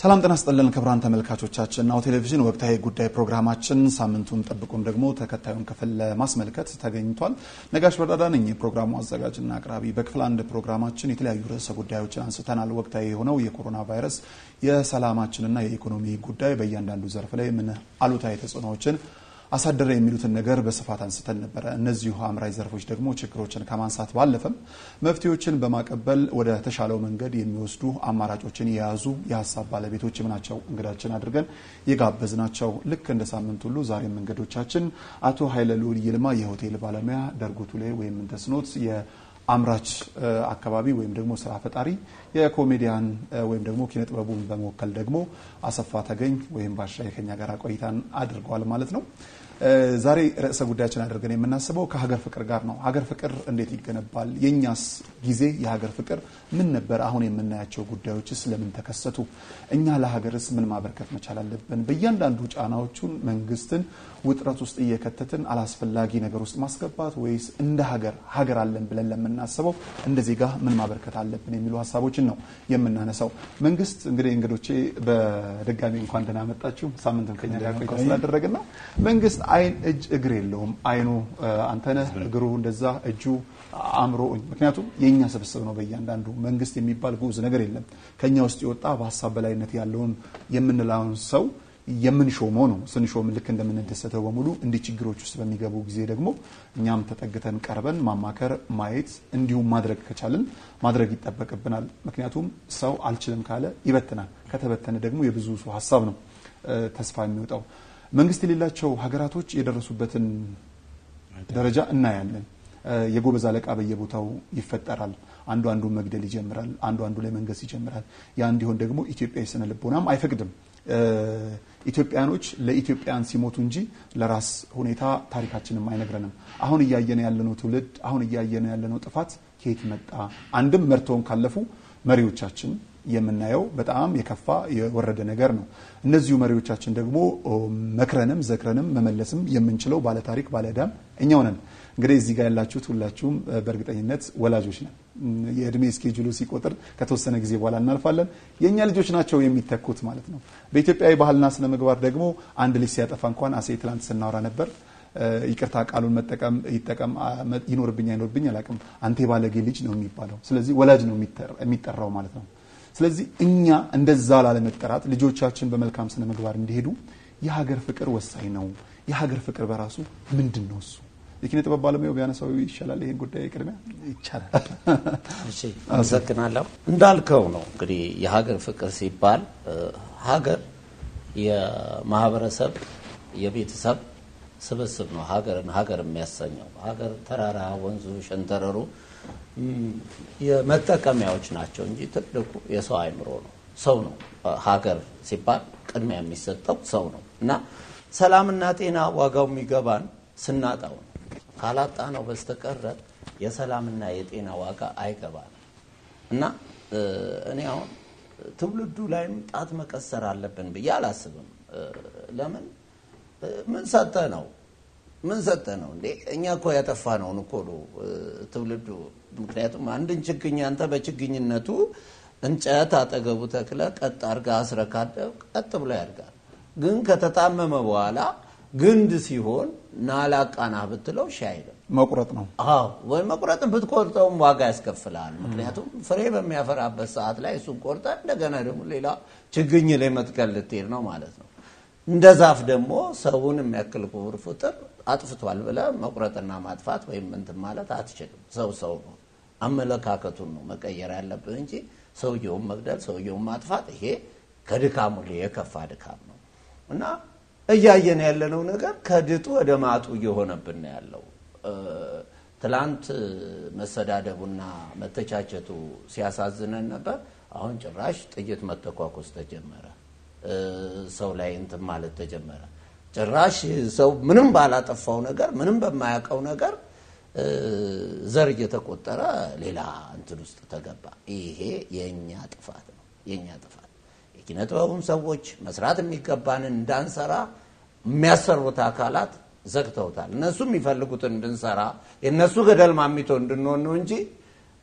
ሰላም ጤና ይስጥልን ክቡራን ተመልካቾቻችን፣ ናሁ ቴሌቪዥን ወቅታዊ ጉዳይ ፕሮግራማችን ሳምንቱን ጠብቁን ደግሞ ተከታዩን ክፍል ለማስመልከት ተገኝቷል። ነጋሽ በዳዳ ነኝ የፕሮግራሙ አዘጋጅና አቅራቢ። በክፍል አንድ ፕሮግራማችን የተለያዩ ርዕሰ ጉዳዮችን አንስተናል። ወቅታዊ የሆነው የኮሮና ቫይረስ የሰላማችንና የኢኮኖሚ ጉዳይ በእያንዳንዱ ዘርፍ ላይ ምን አሉታዊ ተጽዕኖዎችን አሳደረ የሚሉትን ነገር በስፋት አንስተን ነበረ። እነዚሁ አምራች ዘርፎች ደግሞ ችግሮችን ከማንሳት ባለፈም መፍትሄዎችን በማቀበል ወደ ተሻለው መንገድ የሚወስዱ አማራጮችን የያዙ የሀሳብ ባለቤቶችም ናቸው እንግዳችን አድርገን የጋበዝናቸው። ልክ እንደ ሳምንት ሁሉ ዛሬም እንግዶቻችን አቶ ኃይለ ልዑል ይልማ የሆቴል ባለሙያ፣ ደርጉ ቱሌ ወይም እንተስኖት አምራች አካባቢ ወይም ደግሞ ስራ ፈጣሪ የኮሜዲያን ወይም ደግሞ ኪነ ጥበቡን በመወከል ደግሞ አሰፋ ተገኝ ወይም ባሻ ከኛ ጋር ቆይታን አድርገዋል ማለት ነው። ዛሬ ርዕሰ ጉዳያችን አድርገን የምናስበው ከሀገር ፍቅር ጋር ነው። ሀገር ፍቅር እንዴት ይገነባል? የእኛስ ጊዜ የሀገር ፍቅር ምን ነበር? አሁን የምናያቸው ጉዳዮችስ ለምን ተከሰቱ? እኛ ለሀገርስ ምን ማበርከት መቻል አለብን? በእያንዳንዱ ጫናዎቹን መንግስትን ውጥረት ውስጥ እየከተትን አላስፈላጊ ነገር ውስጥ ማስገባት ወይስ እንደ ሀገር ሀገር አለን ብለን ለምናስበው እንደ ዜጋ ምን ማበርከት አለብን የሚሉ ሀሳቦችን ነው የምናነሳው። መንግስት እንግዲህ እንግዶቼ በድጋሚ እንኳን ደህና መጣችሁ። ሳምንትም ከኛ ጋር ቆይታ ስላደረግን ነው። መንግስት አይን እጅ እግር የለውም። አይኑ አንተነህ፣ እግሩ እንደዛ፣ እጁ አእምሮ። ምክንያቱም የእኛ ስብስብ ነው። በእያንዳንዱ መንግስት የሚባል ግዑዝ ነገር የለም። ከኛ ውስጥ የወጣ በሀሳብ በላይነት ያለውን የምንለውን ሰው የምንሾመው ነው። ስንሾም ልክ እንደምንደሰተው በሙሉ እንዲህ ችግሮች ውስጥ በሚገቡ ጊዜ ደግሞ እኛም ተጠግተን ቀርበን ማማከር፣ ማየት እንዲሁም ማድረግ ከቻልን ማድረግ ይጠበቅብናል። ምክንያቱም ሰው አልችልም ካለ ይበትናል። ከተበተነ ደግሞ የብዙ ሰው ሀሳብ ነው ተስፋ የሚወጣው። መንግስት የሌላቸው ሀገራቶች የደረሱበትን ደረጃ እናያለን። የጎበዝ አለቃ በየቦታው ይፈጠራል። አንዱ አንዱን መግደል ይጀምራል። አንዱ አንዱ ላይ መንገስ ይጀምራል። ያ እንዲሆን ደግሞ ኢትዮጵያ የስነ ልቦናም አይፈቅድም። ኢትዮጵያኖች ለኢትዮጵያን ሲሞቱ እንጂ ለራስ ሁኔታ ታሪካችንም አይነግረንም። አሁን እያየነ ያለነው ትውልድ አሁን እያየነ ያለነው ጥፋት ከየት መጣ? አንድም መርተውን ካለፉ መሪዎቻችን የምናየው በጣም የከፋ የወረደ ነገር ነው። እነዚሁ መሪዎቻችን ደግሞ መክረንም ዘክረንም መመለስም የምንችለው ባለታሪክ ባለዕዳም እኛው ነን። እንግዲህ እዚህ ጋር ያላችሁት ሁላችሁም በእርግጠኝነት ወላጆች ነን። የእድሜ ስኬጁሉ ሲቆጥር ከተወሰነ ጊዜ በኋላ እናልፋለን። የእኛ ልጆች ናቸው የሚተኩት ማለት ነው። በኢትዮጵያዊ ባህልና ስነ ምግባር ደግሞ አንድ ልጅ ሲያጠፋ እንኳን አሴ ትላንት ስናወራ ነበር ይቅርታ ቃሉን መጠቀም ይጠቀም ይኖርብኝ አይኖርብኝ አላውቅም። አንተ የባለጌ ልጅ ነው የሚባለው። ስለዚህ ወላጅ ነው የሚጠራው ማለት ነው። ስለዚህ እኛ እንደዛ ላለመጠራት ልጆቻችን በመልካም ስነ ምግባር እንዲሄዱ የሀገር ፍቅር ወሳኝ ነው። የሀገር ፍቅር በራሱ ምንድን ነው? እሱ የኪነ ጥበብ ባለሙያው ቢያነሳው ይሻላል። ይሄን ጉዳይ ቅድሚያ ይቻላል። እሺ፣ አመሰግናለሁ። እንዳልከው ነው እንግዲህ የሀገር ፍቅር ሲባል ሀገር የማህበረሰብ የቤተሰብ ስብስብ ነው። ሀገርን ሀገር የሚያሰኘው ሀገር ተራራ፣ ወንዙ፣ ሸንተረሩ የመጠቀሚያዎች ናቸው እንጂ ትልቁ የሰው አይምሮ ነው። ሰው ነው። ሀገር ሲባል ቅድሚያ የሚሰጠው ሰው ነው እና ሰላምና ጤና ዋጋው የሚገባን ስናጣው ነው። ካላጣ ነው በስተቀረ የሰላምና የጤና ዋጋ አይገባንም እና እኔ አሁን ትውልዱ ላይም ጣት መቀሰር አለብን ብዬ አላስብም። ለምን ምን ሰጠ ነው ምን ሰጠ ነው እንዴ? እኛ እኮ ያጠፋ ነውን እኮ ነው ትውልዱ። ምክንያቱም አንድን ችግኝ አንተ በችግኝነቱ እንጨት አጠገቡ ተክለ ቀጥ አርጋ አስረካደ ቀጥ ብሎ ያድጋል። ግን ከተጣመመ በኋላ ግንድ ሲሆን ናላቃና ብትለው ሺ አይልም። መቁረጥ ነው። አዎ ወይ መቁረጥን ብትቆርጠውም ዋጋ ያስከፍላል። ምክንያቱም ፍሬ በሚያፈራበት ሰዓት ላይ እሱን ቆርጠ እንደገና ደግሞ ሌላ ችግኝ ላይ መትከል ልትሄድ ነው ማለት ነው። እንደ ዛፍ ደግሞ ሰውን የሚያክል ክቡር ፍጡር አጥፍቷል ብለ መቁረጥና ማጥፋት ወይም እንትን ማለት አትችልም። ሰው ሰው ነው። አመለካከቱን ነው መቀየር ያለብህ እንጂ ሰውየውን መግደል፣ ሰውየውን ማጥፋት ይሄ ከድካሙ የከፋ ድካም ነው እና እያየን ያለነው ነገር ከድጡ ወደ ማጡ እየሆነብን ነው ያለው። ትላንት መሰዳደቡና መተቻቸቱ ሲያሳዝነን ነበር። አሁን ጭራሽ ጥይት መተኳኮስ ተጀመረ። ሰው ላይ እንትን ማለት ተጀመረ። ጭራሽ ሰው ምንም ባላጠፋው ነገር ምንም በማያውቀው ነገር ዘር እየተቆጠረ ሌላ እንትን ውስጥ ተገባ። ይሄ የእኛ ጥፋት ነው። የእኛ ጥፋት የኪነ ጥበቡም ሰዎች መስራት የሚገባንን እንዳንሰራ የሚያሰሩት አካላት ዘግተውታል። እነሱ የሚፈልጉትን እንድንሰራ የእነሱ ገደል ማሚቶ እንድንሆን ነው እንጂ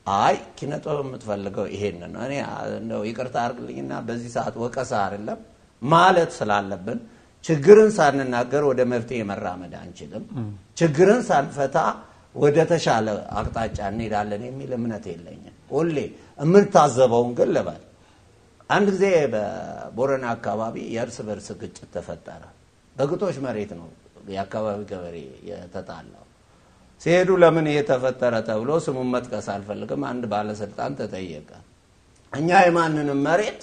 አይ ኪነጥበብ የምትፈልገው ይሄንን ነው። እኔ እንደው ይቅርታ አድርግልኝና በዚህ ሰዓት ወቀሳ አይደለም ማለት ስላለብን ችግርን ሳንናገር ወደ መፍትሄ መራመድ አንችልም። ችግርን ሳንፈታ ወደ ተሻለ አቅጣጫ እንሄዳለን የሚል እምነት የለኝም። ሁሌ የምታዘበውን ግን ልበል። አንድ ጊዜ በቦረና አካባቢ የእርስ በርስ ግጭት ተፈጠረ። በግጦሽ መሬት ነው የአካባቢ ገበሬ የተጣላው። ሲሄዱ ለምን ይሄ ተፈጠረ ተብሎ ስሙን መጥቀስ አልፈልግም። አንድ ባለስልጣን ተጠየቀ። እኛ የማንንም መሬት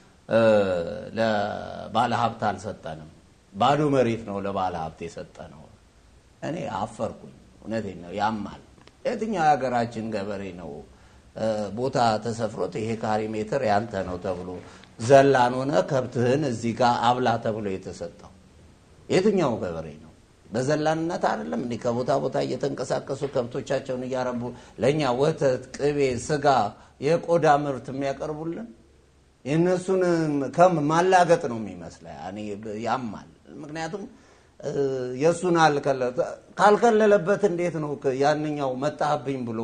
ለባለ ሀብት አልሰጠንም፣ ባዶ መሬት ነው ለባለ ሀብት የሰጠ ነው። እኔ አፈርኩኝ። እውነቴን ነው፣ ያማል። የትኛው የሀገራችን ገበሬ ነው ቦታ ተሰፍሮት ይሄ ካሪ ሜትር ያንተ ነው ተብሎ ዘላን ሆነ ከብትህን እዚህ ጋር አብላ ተብሎ የተሰጠው? የትኛው ገበሬ ነው? በዘላንነት አይደለም እንዲህ ከቦታ ቦታ እየተንቀሳቀሱ ከብቶቻቸውን እያረቡ ለእኛ ወተት፣ ቅቤ፣ ስጋ፣ የቆዳ ምርት የሚያቀርቡልን የእነሱን ከም ማላገጥ ነው የሚመስለ ያማል። ምክንያቱም የእሱን ካልከለለበት እንዴት ነው ያንኛው መጣህብኝ ብሎ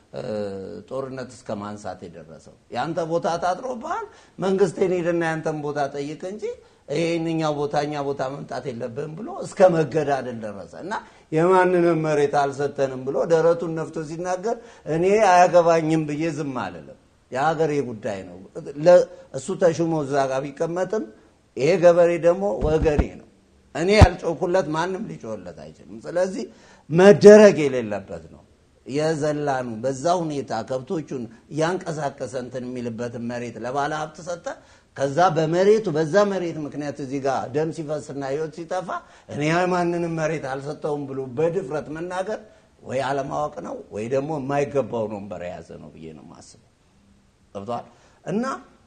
ጦርነት እስከ ማንሳት የደረሰው? የአንተ ቦታ ታጥሮብሃል፣ መንግስትን ሄድና ያንተን ቦታ ጠይቅ እንጂ ይህንኛው ቦታ እኛ ቦታ መምጣት የለብህም ብሎ እስከ መገዳደል ደረሰ እና የማንንም መሬት አልሰጠንም ብሎ ደረቱን ነፍቶ ሲናገር እኔ አያገባኝም ብዬ ዝም አልልም። የሀገሬ ጉዳይ ነው። እሱ ተሹሞ እዛ ጋር ቢቀመጥም ይሄ ገበሬ ደግሞ ወገኔ ነው። እኔ ያልጮኩለት ማንም ሊጮለት አይችልም። ስለዚህ መደረግ የሌለበት ነው። የዘላኑ በዛ ሁኔታ ከብቶቹን እያንቀሳቀሰ እንትን የሚልበትን መሬት ለባለ ሀብት ሰጠ። ከዛ በመሬቱ በዛ መሬት ምክንያት እዚህ ጋር ደም ሲፈስና ህይወት ሲጠፋ እኔ ማንንም መሬት አልሰጠውም ብሎ በድፍረት መናገር ወይ አለማወቅ ነው ወይ ደግሞ የማይገባውን ወንበር የያዘ ነው ብዬ ነው ማስበው። ገብተዋል እና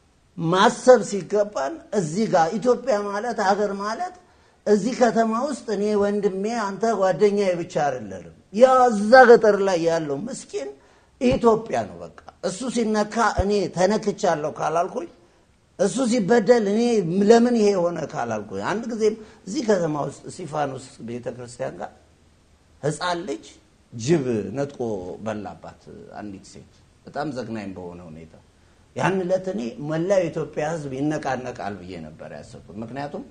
ማሰብ ሲገባን እዚህ ጋር ኢትዮጵያ ማለት ሀገር ማለት እዚህ ከተማ ውስጥ እኔ ወንድሜ አንተ ጓደኛዬ ብቻ አይደለንም። ያ እዛ ገጠር ላይ ያለው ምስኪን ኢትዮጵያ ነው። በቃ እሱ ሲነካ እኔ ተነክቻለሁ ካላልኩኝ፣ እሱ ሲበደል እኔ ለምን ይሄ የሆነ ካላልኩኝ፣ አንድ ጊዜም እዚህ ከተማ ውስጥ እስጢፋኖስ ቤተክርስቲያን ጋር ህፃን ልጅ ጅብ ነጥቆ በላባት አንዲት ሴት በጣም ዘግናኝ በሆነ ሁኔታ። ያን ዕለት እኔ መላው የኢትዮጵያ ሕዝብ ይነቃነቃል ብዬ ነበር ያሰብኩት። ምክንያቱም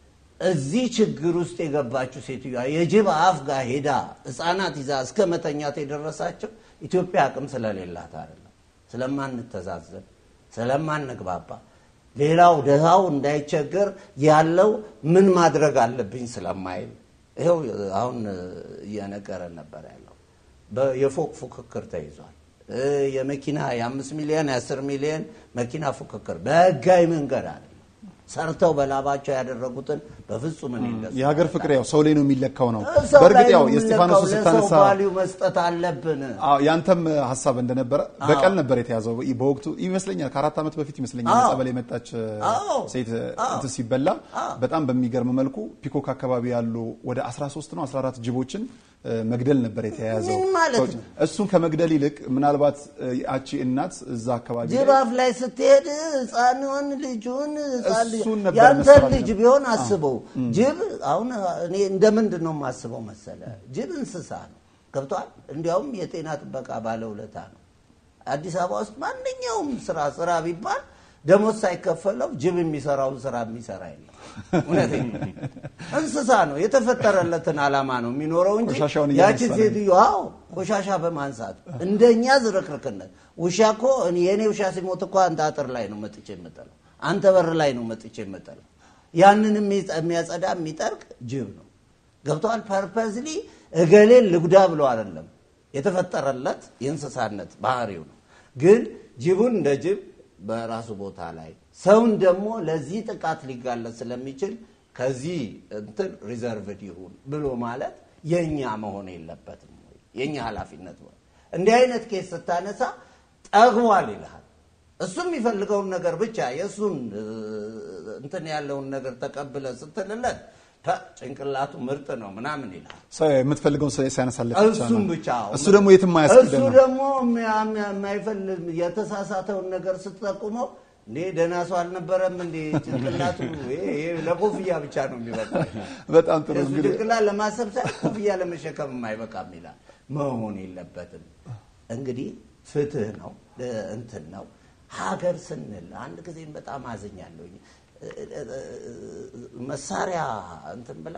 እዚህ ችግር ውስጥ የገባችው ሴትዮዋ የጅብ አፍ ጋር ሄዳ ህፃናት ይዛ እስከ መተኛት የደረሳቸው ኢትዮጵያ አቅም ስለሌላት አይደለም፣ ስለማንተዛዘን፣ ስለማንግባባ፣ ሌላው ድሃው እንዳይቸገር ያለው ምን ማድረግ አለብኝ ስለማይል ይኸው አሁን እየነገረን ነበር ያለው የፎቅ ፉክክር ተይዟል። የመኪና የአምስት ሚሊዮን የአስር ሚሊዮን መኪና ፉክክር በህጋዊ መንገድ አለ ሰርተው በላባቸው ያደረጉትን በፍጹም እኔ እንደሱ የሀገር ፍቅር ያው ሰው ላይ ነው የሚለካው ነው። ሰው በእርግጥ ላይ ያው ነው የእስጢፋኖሱ የምንለካው። ስታነሳ ለሰው ቫልዩ መስጠት አለብን። አዎ ያንተም ሀሳብ እንደነበረ በቀል ነበር የተያዘው በወቅቱ ይመስለኛል። ከአራት ዓመት በፊት ይመስለኛል አዎ። ጸበል የመጣች አዎ። ሴት አዎ። እንትን ሲበላ በጣም በሚገርም መልኩ ፒኮክ አካባቢ ያሉ ወደ 13 ነው 14 ጅቦችን እ፣ መግደል ነበር የተያያዘው። ምን ማለት ሰዎች- ነው? እሱን ከመግደል ይልቅ ምናልባት እ፣ ያቺ እናት እዛ አካባቢ ላይ ጅራፍ ላይ ስትሄድ ህፃንን ልጁን ህፃን ልጅ- እሱን ነበር ያንተን መሰራት ልጅ ነበር። ቢሆን አስበው። ጅብ አሁን እኔ እንደ ምንድን ነው የማስበው መሰለ፣ ጅብ እንስሳ ነው ገብቷል። እንዲያውም የጤና ጥበቃ ባለውለታ ነው። አዲስ አበባ ውስጥ ማንኛውም ስራ ስራ ቢባል ደሞዝ ሳይከፈለው ጅብ የሚሰራውን ስራ የሚሰራ የለም። እውነቴን ነው። እንስሳ ነው። የተፈጠረለትን ዓላማ ነው የሚኖረው እንጂ ቆሻሻውን ያቺ እያነሳ ነው። ሴትዮ አዎ ቆሻሻ በማንሳት እንደኛ ዝርክርክነት። ውሻ እኮ እኔ- የእኔ ውሻ ሲሞት እኮ አንተ አጥር ላይ ነው መጥቼ የምጥለው፣ አንተ በር ላይ ነው መጥቼ የምጥለው። ያንን የሚጸ- የሚያጸዳ የሚጠርቅ ጅብ ነው። ገብተዋል። ፐርፐዝሊ እገሌን ልጉዳ ብሎ አይደለም የተፈጠረለት የእንስሳነት ባህሪው ነው። ግን ጅቡን እንደ ጅብ በራሱ ቦታ ላይ ሰውን ደግሞ ለዚህ ጥቃት ሊጋለጥ ስለሚችል ከዚህ እንትን ሪዘርቭድ ይሁን ብሎ ማለት የእኛ መሆን የለበትም ወይ? የእኛ ኃላፊነት ነው። እንዲህ አይነት ኬስ ስታነሳ ጠግቧል ይልሃል። እሱ የሚፈልገውን ነገር ብቻ የእሱን እ፣ እንትን ያለውን ነገር ተቀብለ ስትልለት ፐ፣ ጭንቅላቱ ምርጥ ነው ምናምን ይልሃል። ሰው የምትፈልገውን ሰው ሲያነሳለት ብቻ እሱም ነው። ብቻ እሱ ደግሞ የትም አያስኬድም እሱ ነው። ደግሞ የሚያ- የሚያ- የማይፈልግ የተሳሳተውን ነገር ስትጠቁመው እንዴ ደህና ሰው አልነበረም እንዴ ጭንቅላቱ ይሄ ይሄ ለኮፍያ ብቻ ነው የሚበቃው በጣም ጥሩ የእሱ እንግዲህ ጭንቅላት ለማሰብ ሳይሆን ኮፍያ ለመሸከም የማይበቃም ይላል። መሆን የለበትም። እንግዲህ ፍትህ ነው እንትን ነው። ሀገር ስንል አንድ ጊዜም በጣም አዝኛለሁኝ። መሳሪያ እንትን ብላ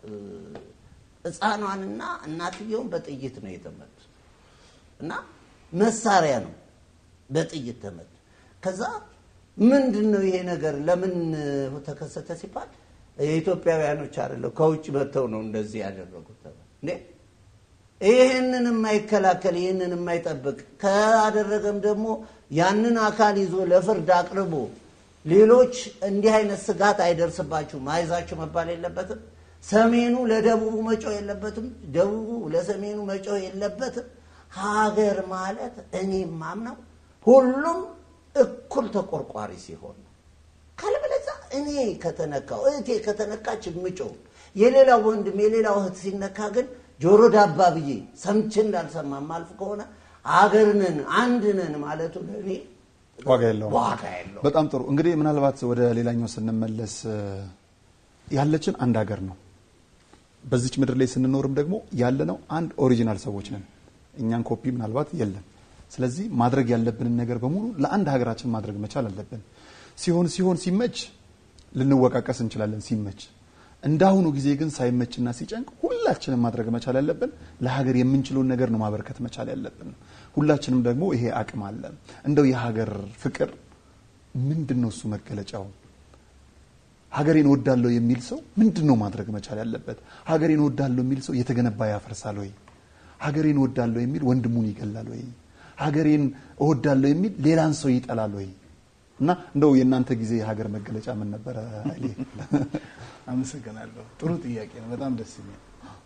ሕፃኗንና እናትየውን በጥይት ነው የተመቱ እና መሳሪያ ነው በጥይት ተመቱ። ከዛ ምንድን ነው ይሄ ነገር ለምን ተከሰተ ሲባል የኢትዮጵያውያኖች አይደለም ከውጭ መጥተው ነው እንደዚህ ያደረጉት እንዴ ይህንን የማይከላከል ይህንን የማይጠብቅ ካደረገም ደግሞ ያንን አካል ይዞ ለፍርድ አቅርቦ ሌሎች እንዲህ አይነት ስጋት አይደርስባችሁም አይዛችሁ መባል የለበትም። ሰሜኑ ለደቡቡ መጮህ የለበትም። ደቡቡ ለሰሜኑ መጮህ የለበትም። ሀገር ማለት እኔ ማምነው ሁሉም እኩል ተቆርቋሪ ሲሆን ነው። ካለበለዚያ እኔ ከተነካው እህቴ ከተነካች የምጮህ የሌላው ወንድም የሌላው እህት ሲነካ ግን ጆሮ ዳባ ብዬ ሰምቼ እንዳልሰማ ማልፍ ከሆነ አገር ነን አንድ ነን ማለቱ ለእኔ ዋጋ የለውም። ዋጋ የለውም። በጣም ጥሩ። እንግዲህ ምናልባት ወደ ሌላኛው ስንመለስ ያለችን አንድ ሀገር ነው። በዚች ምድር ላይ ስንኖርም ደግሞ ያለነው አንድ ኦሪጂናል ሰዎች ነን። እኛን ኮፒ ምናልባት የለም። ስለዚህ ማድረግ ያለብንን ነገር በሙሉ ለአንድ ሀገራችን ማድረግ መቻል አለብን። ሲሆን ሲሆን ሲመች ልንወቃቀስ እንችላለን ሲመች እንዳሁኑ ጊዜ ግን ሳይመችና ሲጨንቅ ሁላችንም ማድረግ መቻል ያለብን ለሀገር የምንችለውን ነገር ነው ማበርከት መቻል ያለብን። ሁላችንም ደግሞ ይሄ አቅም አለ። እንደው የሀገር ፍቅር ምንድን ነው እሱ መገለጫው? ሀገሬን እወዳለሁ የሚል ሰው ምንድን ነው ማድረግ መቻል ያለበት? ሀገሬን እወዳለሁ የሚል ሰው የተገነባ ያፈርሳል ወይ? ሀገሬን እወዳለሁ የሚል ወንድሙን ይገላል ወይ? ሀገሬን እወዳለሁ የሚል ሌላን ሰው ይጠላል ወይ? እና እንደው የእናንተ ጊዜ የሀገር መገለጫ ምን ነበረ? ኃይሌ አመሰግናለሁ። ጥሩ ጥያቄ ነው። በጣም ደስ የሚል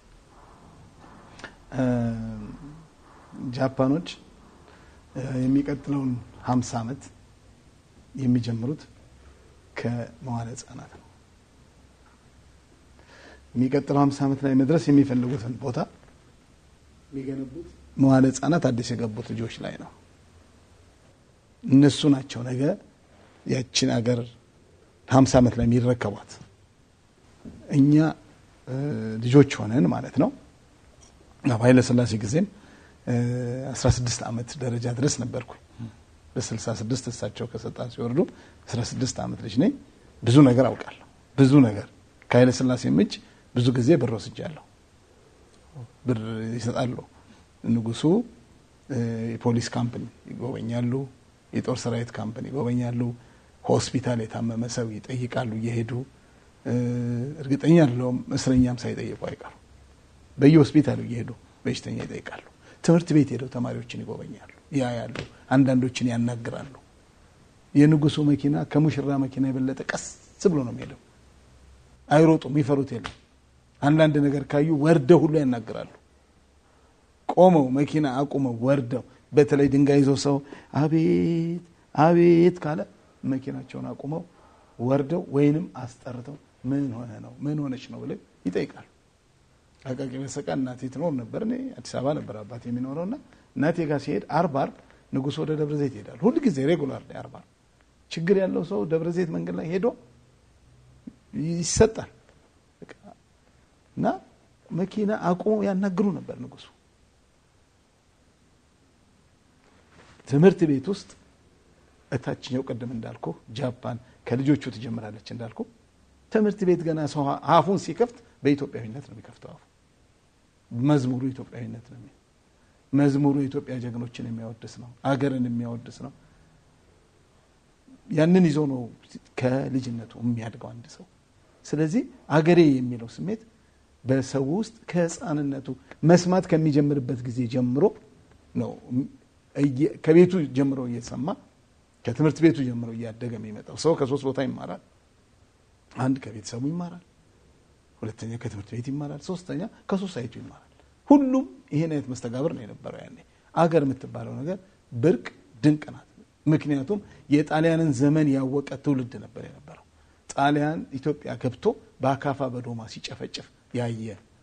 ጃፓኖች የሚቀጥለውን ሀምሳ ዓመት የሚጀምሩት ከመዋለ ሕጻናት ነው። የሚቀጥለው ሀምሳ ዓመት ላይ መድረስ የሚፈልጉትን ቦታ የሚገነቡት መዋለ ሕጻናት አዲስ የገቡት ልጆች ላይ ነው። እነሱ ናቸው ነገ ያችን አገር ሀምሳ ዓመት ላይ የሚረከቧት። እኛ ልጆች ሆነን ማለት ነው። ኃይለ ሥላሴ ጊዜም 16 ዓመት ደረጃ ድረስ ነበርኩኝ። በ66 እሳቸው ከስልጣን ሲወርዱ 16 ዓመት ልጅ ነኝ። ብዙ ነገር አውቃለሁ። ብዙ ነገር ከኃይለ ሥላሴም እጅ ብዙ ጊዜ ብር ወስጃለሁ። ብር ይሰጣሉ። ንጉሱ የፖሊስ ካምፕኒ ይጎበኛሉ። የጦር ሰራዊት ካምፕኒ ይጎበኛሉ። ሆስፒታል የታመመ ሰው ይጠይቃሉ እየሄዱ እርግጠኛ ያለውም እስረኛም ሳይጠይቁ አይቀሩ። በየሆስፒታሉ እየሄዱ በሽተኛ ይጠይቃሉ። ትምህርት ቤት ሄደው ተማሪዎችን ይጎበኛሉ፣ ያያሉ፣ አንዳንዶችን ያናግራሉ። የንጉሱ መኪና ከሙሽራ መኪና የበለጠ ቀስ ብሎ ነው የሚሄደው። አይሮጡም፣ ይፈሩት የለም። አንዳንድ ነገር ካዩ ወርደው ሁሉ ያናግራሉ። ቆመው መኪና አቁመው ወርደው፣ በተለይ ድንጋይ ይዘው ሰው አቤት አቤት ካለ መኪናቸውን አቁመው ወርደው ወይንም አስጠርተው ምን ሆነ ነው ምን ሆነች ነው ብለው ይጠይቃሉ። አቃቂ በሰቃ እናቴ ትኖር ነበር። እኔ አዲስ አበባ ነበር አባት የሚኖረው እና እናቴ ጋር ሲሄድ አርብ አርብ ንጉሱ ወደ ደብረ ዘይት ይሄዳል። ሁል ጊዜ ሬጉላር ላይ አርብ አርብ ችግር ያለው ሰው ደብረ ዘይት መንገድ ላይ ሄዶ ይሰጣል እና መኪና አቁመው ያናግሩ ነበር ንጉሱ። ትምህርት ቤት ውስጥ እታችኛው ቅድም እንዳልኩ ጃፓን ከልጆቹ ትጀምራለች እንዳልኩ ትምህርት ቤት ገና ሰው አፉን ሲከፍት በኢትዮጵያዊነት ነው የሚከፍተው። አፉ መዝሙሩ ኢትዮጵያዊነት ነው። መዝሙሩ የኢትዮጵያ ጀግኖችን የሚያወድስ ነው። አገርን የሚያወድስ ነው። ያንን ይዞ ነው ከልጅነቱ የሚያድገው አንድ ሰው። ስለዚህ አገሬ የሚለው ስሜት በሰው ውስጥ ከሕፃንነቱ መስማት ከሚጀምርበት ጊዜ ጀምሮ ነው ከቤቱ ጀምሮ እየሰማ ከትምህርት ቤቱ ጀምሮ እያደገ የሚመጣው ሰው ከሶስት ቦታ ይማራል። አንድ ከቤተሰቡ ይማራል፣ ሁለተኛ ከትምህርት ቤት ይማራል፣ ሶስተኛ ከሶሳይቱ ይማራል። ሁሉም ይሄን አይነት መስተጋብር ነው የነበረው ያኔ። አገር የምትባለው ነገር ብርቅ ድንቅ ናት። ምክንያቱም የጣሊያንን ዘመን ያወቀ ትውልድ ነበር የነበረው። ጣሊያን ኢትዮጵያ ገብቶ በአካፋ በዶማ ሲጨፈጭፍ ያየ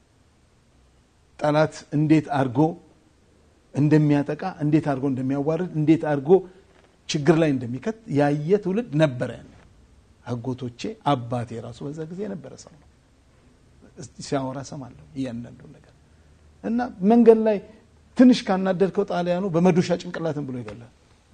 ጠላት እንዴት አድርጎ እንደሚያጠቃ እንዴት አድርጎ እንደሚያዋርድ እንዴት አድርጎ ችግር ላይ እንደሚከት ያየ ትውልድ ነበረ። አጎቶቼ አባቴ ራሱ በዛ ጊዜ የነበረ ሰው ነው። ሲያወራ ሰማለሁ እያንዳንዱ ነገር እና መንገድ ላይ ትንሽ ካናደድከው ጣሊያኑ በመዶሻ ጭንቅላትን ብሎ ይገላል።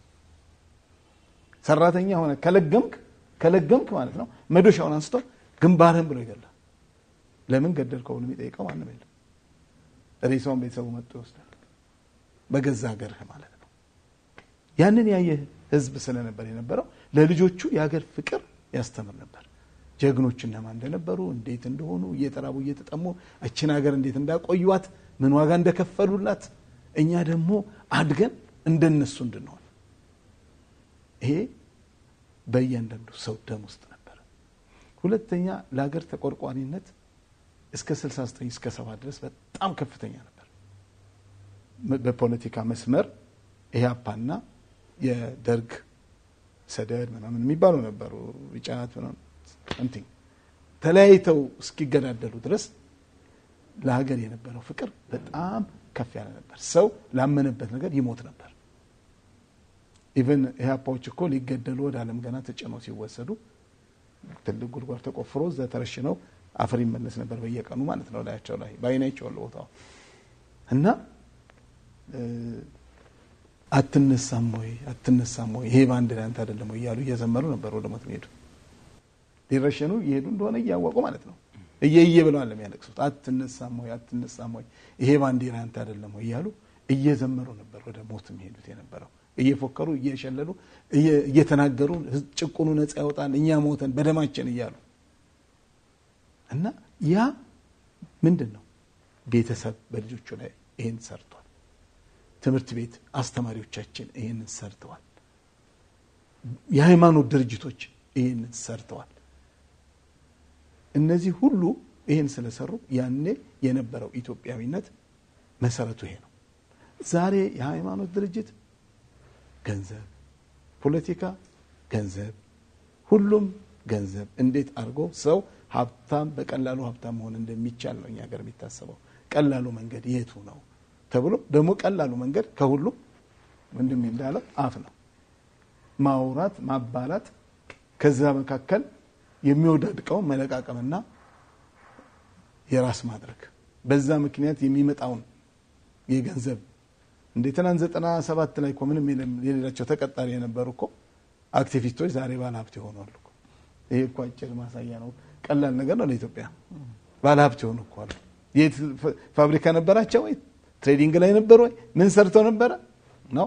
ሰራተኛ ሆነ ከለገምክ ከለገምክ ማለት ነው መዶሻውን አንስቶ ግንባርህን ብሎ ይገላል። ለምን ገደልከው ብሎ የሚጠይቀው ማንም የለም። ሬሳውን ቤተሰቡ መጥቶ ይወስዳል። በገዛ ሀገርህ ማለት ነው። ያንን ያየ ህዝብ ስለነበር የነበረው ለልጆቹ የሀገር ፍቅር ያስተምር ነበር። ጀግኖች እነማን እንደነበሩ እንዴት እንደሆኑ እየተራቡ እየተጠሙ እችን ሀገር እንዴት እንዳቆዩት ምን ዋጋ እንደከፈሉላት እኛ ደግሞ አድገን እንደነሱ እንድንሆን ይሄ በእያንዳንዱ ሰው ደም ውስጥ ነበረ። ሁለተኛ ለሀገር ተቆርቋሪነት እስከ 69 እስከ 70 ድረስ በጣም ከፍተኛ ነበር። በፖለቲካ መስመር ኢህአፓና የደርግ ሰደድ ምናምን የሚባሉ ነበሩ። ጫት ምናምን ተለያይተው እስኪገዳደሉ ድረስ ለሀገር የነበረው ፍቅር በጣም ከፍ ያለ ነበር። ሰው ላመነበት ነገር ይሞት ነበር። ኢቨን ኢህአፓዎች እኮ ሊገደሉ ወደ ዓለም ገና ተጭነው ሲወሰዱ ትልቅ ጉድጓድ ተቆፍሮ እዛ ተረሽነው አፈር ይመለስ ነበር በየቀኑ ማለት ነው። ላያቸው ላይ በአይናቸው ያለ ቦታው እና አትነሳም ወይ አትነሳም ወይ ይሄ በአንድ ላይ አንተ አይደለም ወይ እያሉ እየዘመሩ ነበር ወደ ሞት የሚሄዱ ሊረሸኑ እየሄዱ እንደሆነ እያወቁ ማለት ነው። እየየ ብለዋል የሚያለቅሱት አትነሳም ወይ አትነሳም ወይ ይሄ ባንዲራ አንተ አይደለም ወይ እያሉ እየዘመሩ ነበር ወደ ሞት የሚሄዱት የነበረው እየፎከሩ እየሸለሉ እየተናገሩ ጭቁኑ ነፃ ያወጣል እኛ ሞተን በደማችን እያሉ እና ያ ምንድን ነው ቤተሰብ በልጆቹ ላይ ይህን ሰርቷል። ትምህርት ቤት አስተማሪዎቻችን ይህንን ሰርተዋል። የሃይማኖት ድርጅቶች ይህንን ሰርተዋል። እነዚህ ሁሉ ይህን ስለሰሩ ያኔ የነበረው ኢትዮጵያዊነት መሰረቱ ይሄ ነው። ዛሬ የሃይማኖት ድርጅት ገንዘብ፣ ፖለቲካ ገንዘብ፣ ሁሉም ገንዘብ። እንዴት አድርጎ ሰው ሀብታም በቀላሉ ሀብታም መሆን እንደሚቻል ነው እኛ ሀገር የሚታሰበው። ቀላሉ መንገድ የቱ ነው ተብሎ ደግሞ ቀላሉ መንገድ ከሁሉም ወንድሜ እንዳለው አፍ ነው። ማውራት፣ ማባላት፣ ከዛ መካከል የሚወዳድቀውን መለቃቀምና የራስ ማድረግ በዛ ምክንያት የሚመጣውን የገንዘብ እንደ ትናንት ዘጠና ሰባት ላይ እኮ ምንም የሌላቸው ተቀጣሪ የነበሩ እኮ አክቲቪስቶች ዛሬ ባለ ሀብት ይሆናሉ። ይሄ እኮ አጭር ማሳያ ነው። ቀላል ነገር ነው ለኢትዮጵያ። ባለ ሀብት የሆኑ እኮ አሉ። የት ፋብሪካ ነበራቸው ወይ ትሬዲንግ ላይ ነበሩ ወይ ምን ሰርተው ነበረ ነው።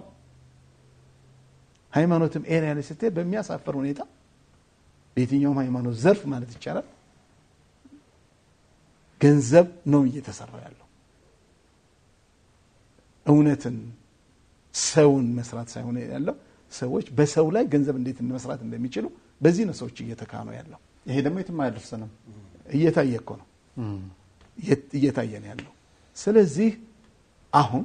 ሃይማኖትም ኤሪያ ላይ ስትሄድ በሚያሳፍር ሁኔታ በየትኛውም ሃይማኖት ዘርፍ ማለት ይቻላል ገንዘብ ነው እየተሰራ ያለው። እውነትን ሰውን መስራት ሳይሆን ያለው ሰዎች በሰው ላይ ገንዘብ እንዴት መስራት እንደሚችሉ በዚህ ነው ሰዎች እየተካኑ ያለው። ይሄ ደግሞ የትም አያደርሰንም። እየታየ እኮ ነው እየታየ ነው ያለው። ስለዚህ አሁን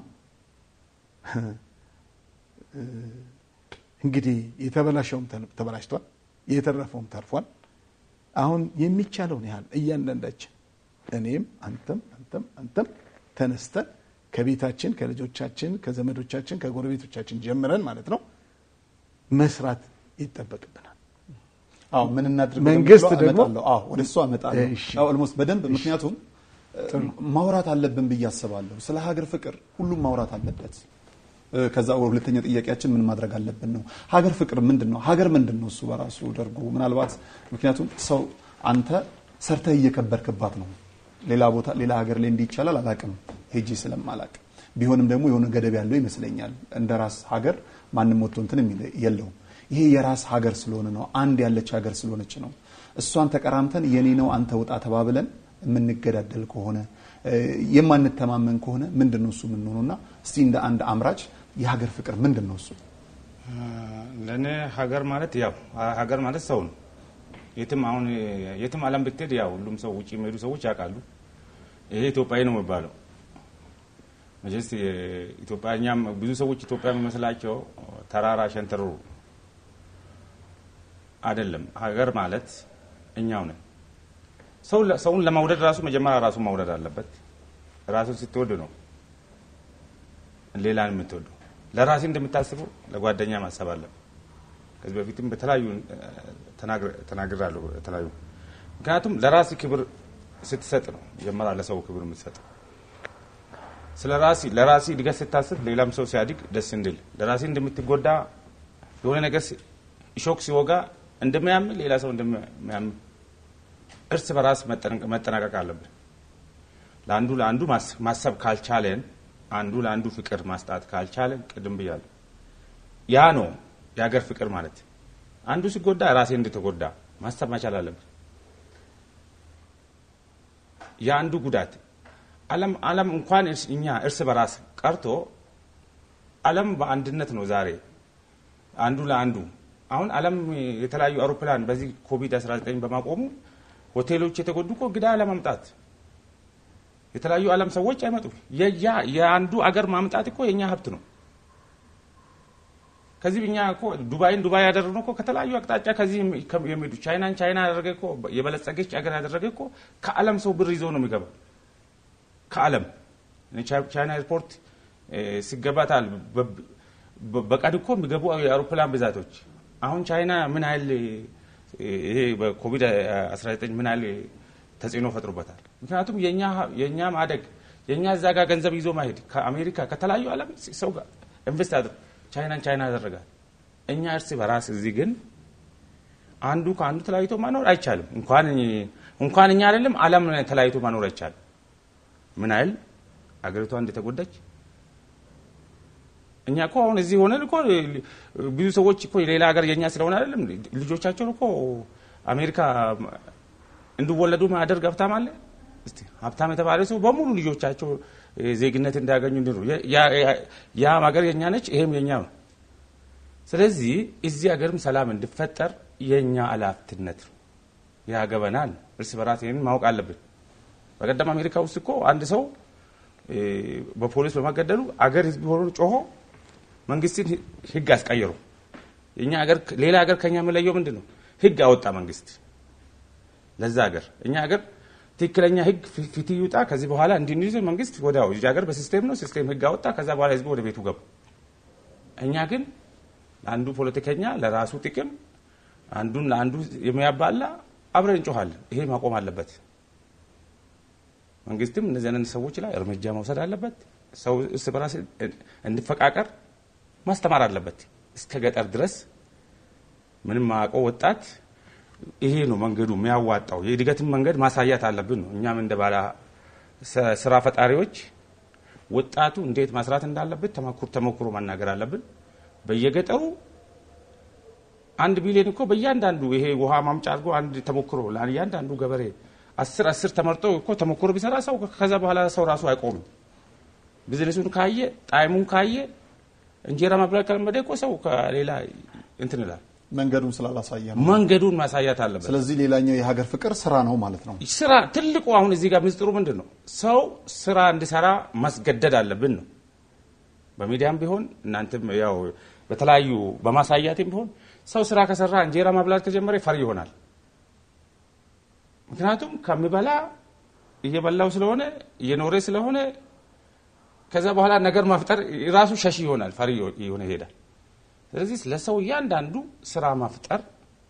እንግዲህ የተበላሸውም ተበላሽቷል፣ የተረፈውም ተርፏል። አሁን የሚቻለውን ያህል እያንዳንዳችን እኔም፣ አንተም፣ አንተም፣ አንተም ተነስተን ከቤታችን ከልጆቻችን፣ ከዘመዶቻችን፣ ከጎረቤቶቻችን ጀምረን ማለት ነው መስራት ይጠበቅብናል። አዎ ምን እናድርግ? መንግስት ወደሚለው ደግሞ- አመጣለሁ። አዎ ወደ እሱ አመጣለሁ። እሺ። አዎ ኦልሞስት በደንብ ምክንያቱም ማውራት አለብን ብዬ አስባለሁ። ስለ ሀገር ፍቅር ሁሉም ማውራት አለበት። እ፣ ከዛ ሁለተኛ ጥያቄያችን ምን ማድረግ አለብን ነው። ሀገር ፍቅር ምንድን ነው? ሀገር ምንድን ነው? እሱ በራሱ ደርጎ ምናልባት ምክንያቱም ሰው አንተ ሰርተህ እየከበርክባት ነው። ሌላ ቦታ ሌላ ሀገር ላይ እንዲህ ይቻላል አላቅም ሄጂ ስለማላቅ ቢሆንም ደግሞ የሆነ ገደብ ያለው ይመስለኛል። እንደ ራስ ሀገር ማንም ወጥቶ እንትን የሚል የለውም። ይሄ የራስ ሀገር ስለሆነ ነው። አንድ ያለች ሀገር ስለሆነች ነው። እሷን ተቀራምተን የኔ ነው አንተ ውጣ ተባብለን የምንገዳደል ከሆነ እ፣ የማንተማመን ከሆነ ምንድን ነው እሱ የምንሆነው? እና እስቲ እንደ አንድ አምራች የሀገር ፍቅር ምንድን ነው እሱ? ለእኔ ሀገር ማለት ያው ሀገር ማለት ሰው ነው። የትም አሁን የትም ዓለም ብትሄድ ያው ሁሉም ሰው ውጭ የሚሄዱ ሰዎች ያውቃሉ። ይሄ ኢትዮጵያዊ ነው የሚባለው መቼስ ኢትዮጵያ እኛም ብዙ ሰዎች ኢትዮጵያ የሚመስላቸው ተራራ ሸንተሩ አይደለም። ሀገር ማለት እኛው ነን። ሰው ሰውን ለመውደድ ራሱ መጀመሪያ ራሱን መውደድ አለበት። ራሱን ስትወድ ነው ሌላን የምትወዱ። ለራሴ እንደምታስበው ለጓደኛ ማሰብ አለብን። ከዚህ በፊትም በተለያዩ ተናግራለሁ። በተለያዩ ምክንያቱም ለራስ ክብር ስትሰጥ ነው መጀመሪያ ለሰው ክብር የምትሰጥ። ስለ ራሲ ለራሲ እድገት ስታስብ ሌላም ሰው ሲያድግ ደስ እንድል ለራሲ እንደምትጎዳ የሆነ ነገር ሲ- ሾክ ሲወጋ እንደሚያም ሌላ ሰው እንደሚያም እርስ በራስ መጠንቀ- መጠናቀቅ አለብን። ለአንዱ ለአንዱ ማስ- ማሰብ ካልቻለን አንዱ ለአንዱ ፍቅር ማስጣት ካልቻለን ቅድም ብያለሁ። ያ ነው የሀገር ፍቅር ማለት። አንዱ ሲጎዳ ራሴ እንደተጎዳ ማሰብ መቻል አለብን። የአንዱ ጉዳት ዓለም ዓለም እንኳን እርስ- እኛ እርስ በራስ ቀርቶ ዓለም በአንድነት ነው ዛሬ አንዱ ለአንዱ አሁን ዓለም የተለያዩ አውሮፕላን በዚህ ኮቪድ 19 በማቆሙ ሆቴሎች የተጎዱ እኮ እንግዳ ለማምጣት የተለያዩ ዓለም ሰዎች አይመጡም። የያ የአንዱ አገር ማምጣት እኮ የእኛ ሀብት ነው። ከዚህ እኛ እኮ ዱባይን ዱባይ ያደረግነው እኮ ከተለያዩ አቅጣጫ ከዚህ የሚ- ከ- የሚሄዱ ቻይናን ቻይና ያደረገ እኮ የበለጸገች አገር ያደረገ እኮ ከዓለም ሰው ብር ይዞ ነው የሚገባው። ከዓለም ቻ- ቻይና ኤርፖርት እ፣ ሲገባታል በ- በ- በቀን እኮ የሚገቡ የአውሮፕላን ብዛቶች አሁን ቻይና ምን ያህል እ፣ ይሄ በኮቪድ 19 ምን ያህል ተጽዕኖ ፈጥሮበታል። ምክንያቱም የኛ የኛ ማደግ የኛ እዛ ጋር ገንዘብ ይዞ ማሄድ ከአሜሪካ ከተለያዩ ዓለም ሰው ጋር ኢንቨስት አድርግ ቻይናን ቻይና ያደረጋል። እኛ እርስ በራስ እዚህ ግን አንዱ ከአንዱ ተለያይቶ ማኖር አይቻልም። እንኳን እንኳን እኛ አይደለም ዓለም ተለያይቶ ማኖር አይቻልም። ምን ያህል አገሪቷ እንደተጎዳች እኛ እኮ አሁን እዚህ ሆነን እኮ ብዙ ሰዎች እኮ የሌላ ሀገር የኛ ስለሆነ አይደለም ልጆቻቸውን እኮ አሜሪካ እንዲወለዱ ማደርግ ሀብታም አለ። እስቲ ሀብታም የተባለ ሰው በሙሉ ልጆቻቸው እ፣ ዜግነት እንዲያገኙ እንዲሉ ያም ሀገር የኛ ነች፣ ይሄም የኛ ነው። ስለዚህ እዚህ ሀገርም ሰላም እንዲፈጠር የእኛ ኃላፊነት ነው። ያገበናል። እርስ በራስ ይህንን ማወቅ አለብን። በቀደም አሜሪካ ውስጥ እኮ አንድ ሰው እ፣ በፖሊስ በመገደሉ አገር ህዝብ ሆኖ ጮሆ መንግስትን ህግ አስቀየሩ። የኛ ሀገር ሌላ ሀገር ከኛ የምለየው ምንድን ነው? ህግ አወጣ መንግስት ለዛ ሀገር። እኛ ሀገር ትክክለኛ ህግ ፊት ይውጣ፣ ከዚህ በኋላ እንዲንይዝ መንግስት ወዲያው እዚህ ሀገር በሲስቴም ነው ሲስቴም ህግ አወጣ፣ ከዛ በኋላ ህዝቡ ወደ ቤቱ ገቡ። እኛ ግን ለአንዱ ፖለቲከኛ ለራሱ ጥቅም አንዱን ለአንዱ የሚያባላ አብረን እንጮኋለን። ይሄ ማቆም አለበት። መንግስትም እነዚህ አይነት ሰዎች ላይ እርምጃ መውሰድ አለበት። ሰው እርስ በራስ እንዲፈቃቀር ማስተማር አለበት። እስከ ገጠር ድረስ ምንም ማያውቀው ወጣት ይሄ ነው መንገዱ የሚያዋጣው። የእድገትን መንገድ ማሳያት አለብን ነው። እኛም እንደ ባለ ስ- ስራ ፈጣሪዎች ወጣቱ እንዴት መስራት እንዳለበት ተመኩር ተሞክሮ መናገር አለብን። በየገጠሩ አንድ ቢሊዮን እኮ በእያንዳንዱ ይሄ ውሃ ማምጫ አድርጎ አንድ ተሞክሮ ለእያንዳንዱ ገበሬ አስር አስር ተመርጦ እኮ ተሞክሮ ቢሰራ ሰው ከዛ በኋላ ሰው ራሱ አይቆምም። ቢዝነሱን ካየ ጣዕሙን ካየ እንጀራ መብላት ከለመደ እኮ ሰው ከሌላ እንትን ይላል። መንገዱን ስላላሳየ ነው። መንገዱን ማሳያት አለበት። ስለዚህ ሌላኛው የሀገር ፍቅር ስራ ነው ማለት ነው። ስራ ትልቁ አሁን እዚህ ጋር ምስጢሩ ምንድን ነው? ሰው ስራ እንዲሰራ ማስገደድ አለብን ነው። በሚዲያም ቢሆን እናንተም ያው በተለያዩ በማሳያትም ቢሆን ሰው ስራ ከሰራ እንጀራ ማብላት ከጀመረ ፈሪ ይሆናል። ምክንያቱም ከሚበላ እየበላው ስለሆነ እየኖረ ስለሆነ ከዛ በኋላ ነገር መፍጠር ራሱ ሸሽ ይሆናል፣ ፈሪ የሆነ ይሄዳል። ስለዚህ ለሰው እያንዳንዱ ስራ መፍጠር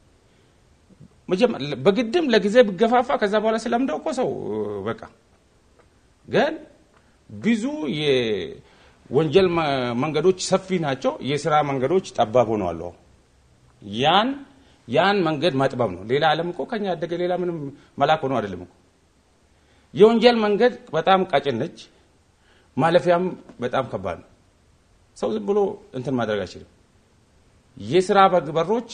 መጀመ- በግድም ለጊዜ ብገፋፋ ከዛ በኋላ ስለምደው እኮ ሰው በቃ ግን ብዙ የወንጀል መ- መንገዶች ሰፊ ናቸው፣ የስራ መንገዶች ጠባብ ሆነዋል። አሁን ያን ያን መንገድ ማጥበብ ነው። ሌላ ዓለም እኮ ከኛ ያደገ ሌላ ምንም መላክ ሆኖ አይደለም እኮ። የወንጀል መንገድ በጣም ቀጭን ነች፣ ማለፊያም በጣም ከባድ ነው። ሰው ዝም ብሎ እንትን ማድረግ አይችልም። የስራ በግ- በሮች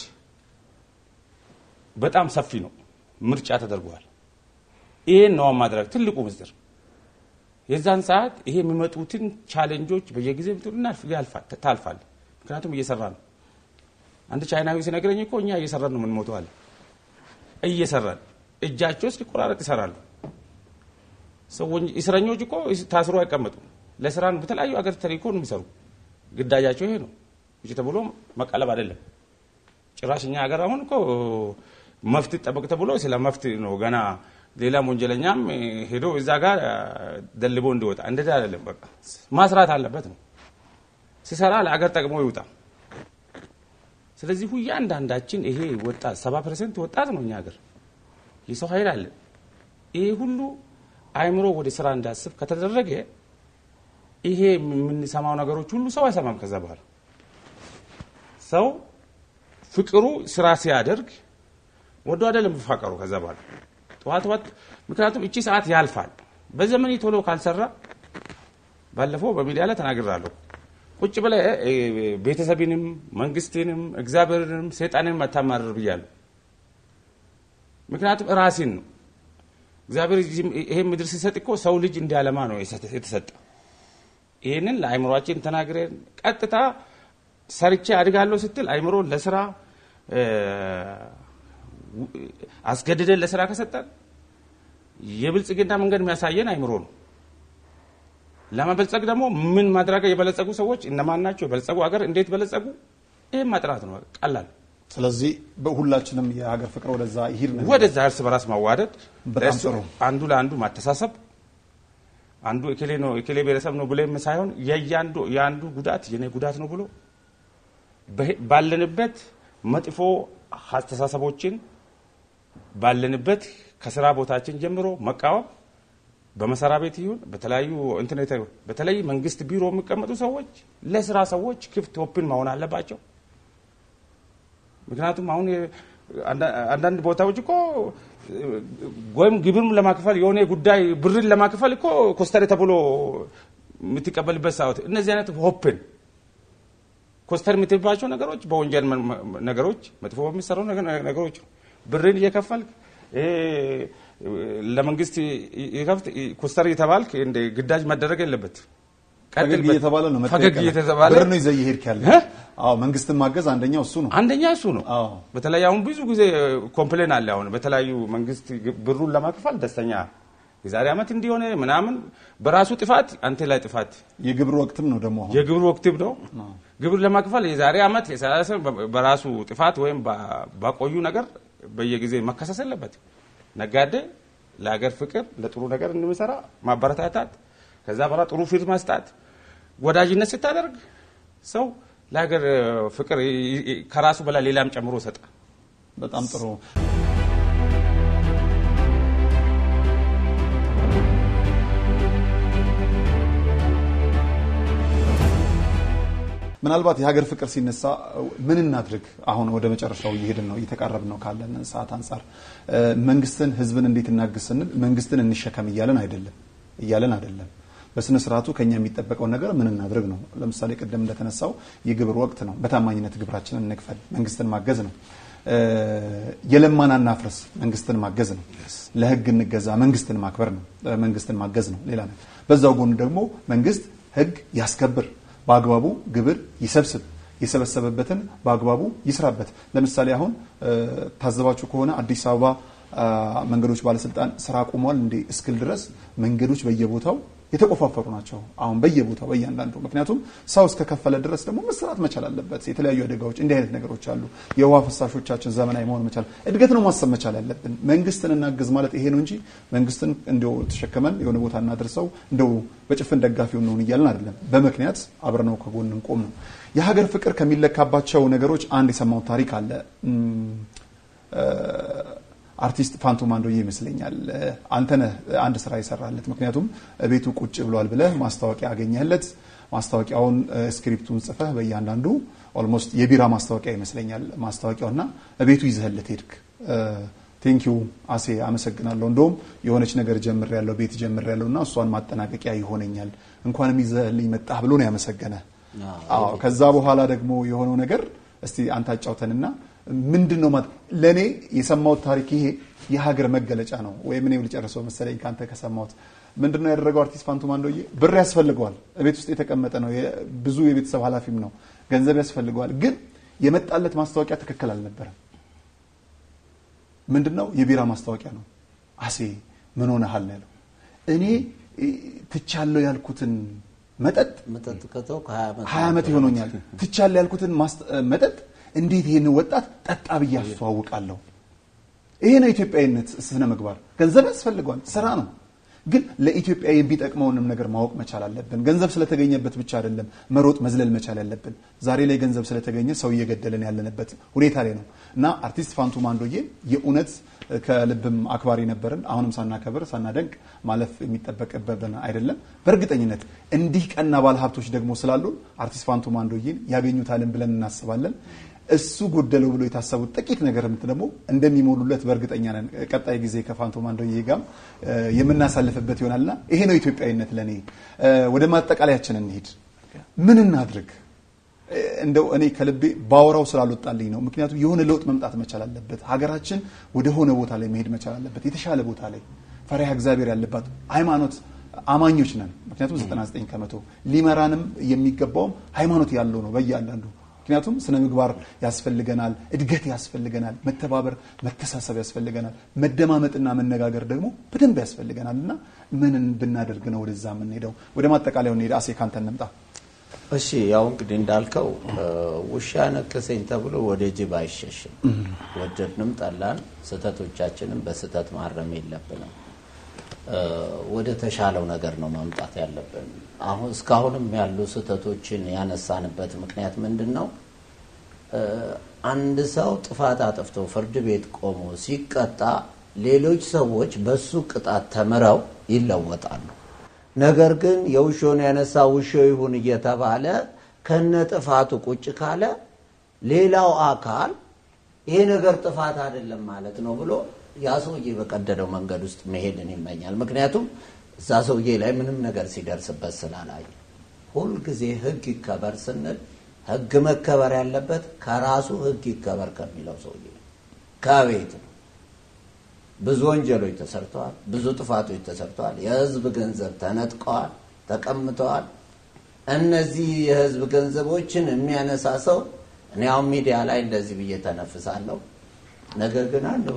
በጣም ሰፊ ነው። ምርጫ ተደርጓል። ይሄን ነው ማድረግ ትልቁ ምስጢር። የዛን ሰዓት ይሄ የሚመጡትን ቻሌንጆች በየጊዜ ታልፋል። ምክንያቱም እየሰራ ነው። አንድ ቻይናዊ ሲነግረኝ እኮ እኛ እየሰራን ነው የምንሞተው አለ። እየሰራን እጃቸው እስኪቆራረጥ ይሰራሉ። ሰዎች እስረኞች እኮ ታስሮ አይቀመጡም። ለስራ ነው በተለያዩ አገር ተልእኮ ነው የሚሰሩ። ግዳጃቸው ይሄ ነው እንጂ ተብሎ መቀለብ አይደለም። ጭራሽ እኛ ሀገር አሁን እኮ መፍት ጠበቅ ተብሎ ስለ መፍት ነው ገና ሌላም ወንጀለኛም ሄዶ እዛ ጋር ደልቦ እንዲወጣ እንደዚህ አይደለም። በቃ ማስራት አለበት ነው ሲሰራ ለአገር ጠቅሞ ይውጣ። ስለዚህ እያንዳንዳችን ይሄ ወጣት ሰባ ፐርሰንት ወጣት ነው እኛ ሀገር የሰው ኃይል አለ። ይሄ ሁሉ አይምሮ ወደ ስራ እንዳስብ ከተደረገ ይሄ የምንሰማው ነገሮች ሁሉ ሰው አይሰማም። ከዛ በኋላ ሰው ፍቅሩ ስራ ሲያደርግ ወዶ አይደለም የሚፋቀሩ። ከዛ በኋላ ጠዋት ጠዋት ምክንያቱም እቺ ሰዓት ያልፋል። በዘመኔ ቶሎ ካልሰራ ባለፈው በሚዲያ ላይ ተናግራለሁ። ቁጭ ብለህ እ፣ ቤተሰብንም መንግስትንም እግዚአብሔርንም ሰይጣንንም አታማርር ብያለሁ። ምክንያቱም ራሴን ነው እግዚአብሔር ይሄ ምድር ሲሰጥ እኮ ሰው ልጅ እንዲያለማ ነው የሰጠ- የተሰጠ። ይህንን ለአይምሯችን ተናግረን ቀጥታ ሰርቼ አድጋለሁ ስትል አይምሮ ለስራ እ፣ ው- አስገድደን ለስራ ከሰጠን የብልጽግና መንገድ የሚያሳየን አይምሮ ነው። ለመበልጸግ ደግሞ ምን ማድረግ የበለጸጉ ሰዎች እነማን ናቸው? የበለጸጉ ሀገር እንዴት በለጸጉ? ይህም ማጥራት ነው። ቀላል ስለዚህ በሁላችንም የሀገር ፍቅር ወደዛ ይሂድ ነው። ወደዛ እርስ በራስ ማዋደድ፣ በጣም እርስ- ጥሩ። አንዱ ለአንዱ ማተሳሰብ፣ አንዱ እኬሌ ነው እኬሌ ብሔረሰብ ነው ብሎ ሳይሆን የያንዱ የአንዱ ጉዳት የኔ ጉዳት ነው ብሎ በሄ- ባለንበት መጥፎ አስተሳሰቦችን ባለንበት ከስራ ቦታችን ጀምሮ መቃወም በመሰሪያ ቤት ይሁን በተለያዩ ኢንተርኔት በተለይ መንግስት ቢሮ የሚቀመጡ ሰዎች ለስራ ሰዎች ክፍት ኦፕን መሆን አለባቸው። ምክንያቱም አሁን የ- አንዳ- አንዳንድ ቦታዎች እኮ ወይም ግብርም ለማክፈል የሆነ ጉዳይ ብርን ለማክፈል እኮ ኮስተር ተብሎ የምትቀበልበት ሰዓት እነዚህ አይነት ኦፕን ኮስተር የምትባቸው ነገሮች በወንጀል መ- መ- ነገሮች መጥፎ በሚሰሩ ነገ- ነገሮች ብርን እየከፈልክ እ፣ ለመንግስት ይከፍት ኮስተር እየተባልክ እንደ ግዳጅ መደረግ የለበት። ፈገግ እየተባለ ነው መጠየቅ ፈገግ ያለ- እየተባለ ብር ነው ይዘህ እየሄድክ ያለ። እ? አዎ መንግስትን ማገዝ አንደኛው እሱ ነው። አንደኛ እሱ ነው። አዎ በተለይ አሁን ብዙ ጊዜ ኮምፕሌን አለ። አሁን በተለያዩ መንግስት ብሩን ለማክፈል ደስተኛ የዛሬ ዓመት እንዲሆነ ምናምን በራሱ ጥፋት አንተ ላይ ጥፋት የግብር ወቅትም ነው ደግሞ አሁን የግብር ወቅትም ነው። ግብር ለማክፈል የዛሬ ዓመት የሰላሳ በራሱ ጥፋት ወይም ባ- ባቆዩ ነገር በየጊዜ መከሰስ የለበት። ነጋዴ ለሀገር ፍቅር ለጥሩ ነገር እንደሚሰራ ማበረታታት፣ ከዛ በኋላ ጥሩ ፊት መስጣት፣ ወዳጅነት ስታደርግ ሰው ለሀገር ፍቅር ይ- ይ- ከራሱ በላይ ሌላም ጨምሮ ይሰጣል። በጣም ጥሩ። ምናልባት የሀገር ፍቅር ሲነሳ ምን እናድርግ? አሁን ወደ መጨረሻው እየሄድን ነው፣ እየተቃረብን ነው ካለን ሰዓት አንጻር እ፣ መንግስትን፣ ህዝብን እንዴት እናግዝ ስንል መንግስትን እንሸከም እያለን አይደለም እያለን አይደለም። በስነ ስርዓቱ ከኛ የሚጠበቀው ነገር ምን እናድርግ ነው። ለምሳሌ ቅድም እንደተነሳው የግብር ወቅት ነው። በታማኝነት ግብራችንን እንክፈል፣ መንግስትን ማገዝ ነው። እ፣ የለማን አናፍርስ፣ መንግስትን ማገዝ ነው። ለህግ እንገዛ፣ መንግስትን ማክበር ነው። እ፣ መንግስትን ማገዝ ነው። ሌላ ነው። በዛው ጎን ደግሞ መንግስት ህግ ያስከብር በአግባቡ ግብር ይሰብስብ፣ የሰበሰበበትን በአግባቡ ይስራበት። ለምሳሌ አሁን እ፣ ታዘባችሁ ከሆነ አዲስ አበባ አ፣ መንገዶች ባለስልጣን ስራ ቆሟል እንዴ እስክል ድረስ መንገዶች በየቦታው የተቆፋፈሩ ናቸው። አሁን በየቦታው በእያንዳንዱ ምክንያቱም ሰው እስከከፈለ ድረስ ደግሞ መስራት መቻል አለበት። የተለያዩ አደጋዎች እንዲህ አይነት ነገሮች አሉ። የውሃ ፍሳሾቻችን ዘመናዊ መሆን መቻል እድገት ነው ማሰብ መቻል ያለብን። መንግስትን እናግዝ ማለት ይሄ ነው እንጂ መንግስትን እንደው ተሸክመን የሆነ ቦታ እናድርሰው እንደው በጭፍን ደጋፊው እንሆን እያልን አይደለም። በምክንያት አብረነው ከጎን እንቆም ነው። የሀገር ፍቅር ከሚለካባቸው ነገሮች አንድ የሰማሁት ታሪክ አለ። እም፣ አርቲስት ፋንቱ ማንዶዬ ይመስለኛል አንተነህ አንድ ስራ ይሰራለት። ምክንያቱም ቤቱ ቁጭ ብሏል ብለህ ማስታወቂያ አገኘህለት። ማስታወቂያውን ስክሪፕቱን ጽፈህ በእያንዳንዱ ኦልሞስት የቢራ ማስታወቂያ ይመስለኛል ማስታወቂያውና ቤቱ ይዘህለት ሄድክ። ቴንኪዩ አሴ አመሰግናለሁ። እንደውም የሆነች ነገር ጀምር ያለው ቤት ጀምር ያለው እና እሷን ማጠናቀቂያ ይሆነኛል እንኳንም ይዘህልኝ መጣህ ብሎ ነው ያመሰገነ። አዎ ከዛ በኋላ ደግሞ የሆነው ነገር እስቲ አንተ አጫውተንና ምንድን ነው ማለት ለእኔ የሰማሁት ታሪክ ይሄ የሀገር መገለጫ ነው። ወይም እኔም ልጨርሰው መሰለኝ ከአንተ ከሰማሁት ምንድን ነው ያደረገው አርቲስት ፋንቱ ማንዶዬ ብር ያስፈልገዋል። ቤት ውስጥ የተቀመጠ ነው። ብዙ የቤተሰብ ኃላፊም ነው። ገንዘብ ያስፈልገዋል። ግን የመጣለት ማስታወቂያ ትክክል አልነበረም። ምንድን ነው የቢራ ማስታወቂያ ነው። አሴ ምን ሆነሃል ነው ያለው። እኔ ትቻለሁ ያልኩትን መጠጥ መጠጥ ከተው ከሀያ ዓመት ሀያ ዓመት ይሆኖኛል። ትቻለሁ ያልኩትን መጠጥ እንዴት ይህን ወጣት ጠጣ ብዬ አስተዋውቃለሁ? ይሄ ነው ኢትዮጵያዊነት ስነ ምግባር። ገንዘብ ያስፈልገዋል፣ ስራ ነው። ግን ለኢትዮጵያ የሚጠቅመውንም ነገር ማወቅ መቻል አለብን። ገንዘብ ስለተገኘበት ብቻ አይደለም መሮጥ መዝለል መቻል ያለብን። ዛሬ ላይ ገንዘብ ስለተገኘ ሰው እየገደለን ያለንበት ሁኔታ ላይ ነው እና አርቲስት ፋንቱ ማንዶዬ የእውነት ከልብም አክባሪ ነበርን። አሁንም ሳናከብር ሳናደንቅ ማለፍ የሚጠበቅብን አይደለም። በእርግጠኝነት እንዲህ ቀና ባለ ሀብቶች ደግሞ ስላሉን አርቲስት ፋንቱ ማንዶዬን ያገኙታልን ብለን እናስባለን። እሱ ጎደለው ብሎ የታሰቡት ጥቂት ነገር ደግሞ እንደሚሞሉለት በእርግጠኛ ነን። ቀጣይ ጊዜ ከፋንቱ ማንዶዬ ጋር የምናሳልፍበት ይሆናልና ይሄ ነው ኢትዮጵያዊነት ለእኔ። ወደ ማጠቃለያችን እንሂድ። ምን እናድርግ? እንደው እኔ ከልቤ ባወራው ስላልወጣልኝ ነው። ምክንያቱም የሆነ ለውጥ መምጣት መቻል አለበት። ሀገራችን ወደ ሆነ ቦታ ላይ መሄድ መቻል አለበት። የተሻለ ቦታ ላይ ፈሪሃ እግዚአብሔር ያለባት ሃይማኖት አማኞች ነን። ምክንያቱም 99 ከመቶ ሊመራንም የሚገባውም ሃይማኖት ያለው ነው በያንዳንዱ ምክንያቱም ስነ ምግባር ያስፈልገናል፣ እድገት ያስፈልገናል፣ መተባበር መተሳሰብ ያስፈልገናል፣ መደማመጥና መነጋገር ደግሞ በደንብ ያስፈልገናል እና ምንን ብናደርግ ነው ወደዛ የምንሄደው? ወደ ማጠቃለያው እንሄድ። አሴ ካንተ እንምጣ። እሺ ያው እንግዲህ እንዳልከው ውሻ ነከሰኝ ተብሎ ወደ ጅብ አይሸሽም። ወደድንም ጠላን ስህተቶቻችንን በስህተት ማረም የለብንም። ወደ ተሻለው ነገር ነው መምጣት ያለብን። አሁን እስካሁንም ያሉ ስህተቶችን ያነሳንበት ምክንያት ምንድን ነው? አንድ ሰው ጥፋት አጥፍቶ ፍርድ ቤት ቆሞ ሲቀጣ ሌሎች ሰዎች በሱ ቅጣት ተምረው ይለወጣሉ። ነገር ግን የውሾን ያነሳ ውሾ ይሁን እየተባለ ከነ ጥፋቱ ቁጭ ካለ ሌላው አካል ይሄ ነገር ጥፋት አይደለም ማለት ነው ብሎ ያ ሰውዬ በቀደደው መንገድ ውስጥ መሄድን ይመኛል። ምክንያቱም እዛ ሰውዬ ላይ ምንም ነገር ሲደርስበት ስላላየ። ሁልጊዜ ሕግ ይከበር ስንል ሕግ መከበር ያለበት ከራሱ ሕግ ይከበር ከሚለው ሰውዬ ከቤት ነው። ብዙ ወንጀሎች ተሰርተዋል። ብዙ ጥፋቶች ተሰርተዋል። የህዝብ ገንዘብ ተነጥቀዋል፣ ተቀምጠዋል። እነዚህ የህዝብ ገንዘቦችን የሚያነሳ ሰው እኔ አሁን ሚዲያ ላይ እንደዚህ ብዬ ተነፍሳለሁ። ነገር ግን አንድ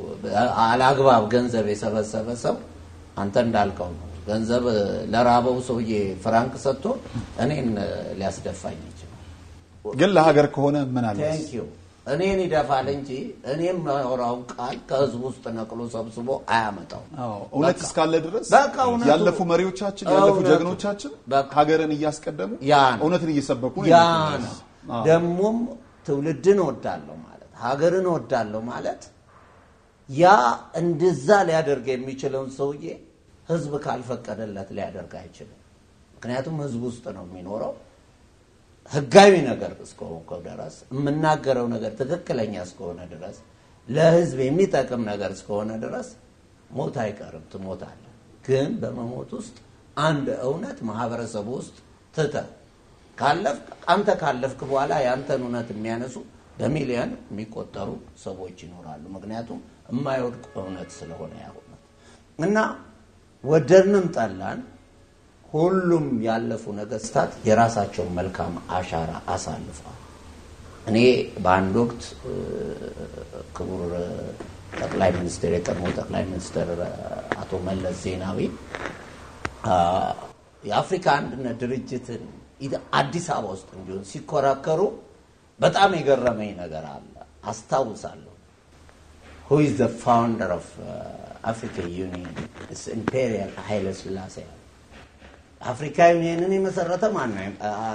አላግባብ ገንዘብ የሰበሰበ ሰው አንተ እንዳልከው ነው። ገንዘብ ለራበው ሰውዬ ፍራንክ ሰጥቶ እኔን ሊያስደፋኝ ይችላል። ግን ለሀገር ከሆነ ምን አለ ቴንኪዩ እኔን ይደፋል እንጂ እኔም ማወራውን ቃል ከህዝብ ውስጥ ነቅሎ ሰብስቦ አያመጣው። እውነት እስካለ ድረስ በቃ እውነቱ- ያለፉ መሪዎቻችን ያለፉ እውነቱ- ጀግኖቻችን በቃ ሀገርን እያስቀደሙ ያ ነው። እውነትን እየሰበኩ ነው ያ የሚገኙት። ነው። አዎ። ደግሞም ትውልድን እወዳለሁ ማለት ሀገርን እወዳለሁ ማለት ያ እንደዛ ሊያደርግ የሚችለውን ሰውዬ ህዝብ ካልፈቀደለት ሊያደርግ አይችልም። ምክንያቱም ህዝብ ውስጥ ነው የሚኖረው። ህጋዊ ነገር እስከሆንከው ድረስ የምናገረው ነገር ትክክለኛ እስከሆነ ድረስ ለህዝብ የሚጠቅም ነገር እስከሆነ ድረስ ሞት አይቀርም፣ ትሞታለህ። ግን በመሞት ውስጥ አንድ እውነት ማህበረሰቡ ውስጥ ትተህ ካለፍክ አንተ ካለፍክ በኋላ የአንተን እውነት የሚያነሱ በሚሊዮን የሚቆጠሩ ሰዎች ይኖራሉ። ምክንያቱም የማይወድቅ እውነት ስለሆነ ያ እውነት እና ወደድንም ጠላን ሁሉም ያለፉ ነገስታት የራሳቸውን መልካም አሻራ አሳልፈዋል። እኔ በአንድ ወቅት እ፣ ክቡር ጠቅላይ ሚኒስትር የቀድሞ ጠቅላይ ሚኒስትር አቶ መለስ ዜናዊ አ፣ የአፍሪካ አንድነት ድርጅትን ኢደ- አዲስ አበባ ውስጥ እንዲሆን ሲኮራከሩ በጣም የገረመኝ ነገር አለ። አስታውሳለሁ። who is the founder of uh, African Union? It's Imperial ኃይለ ሥላሴ አፍሪካ ዩኒየንን የመሰረተ ማን ነው?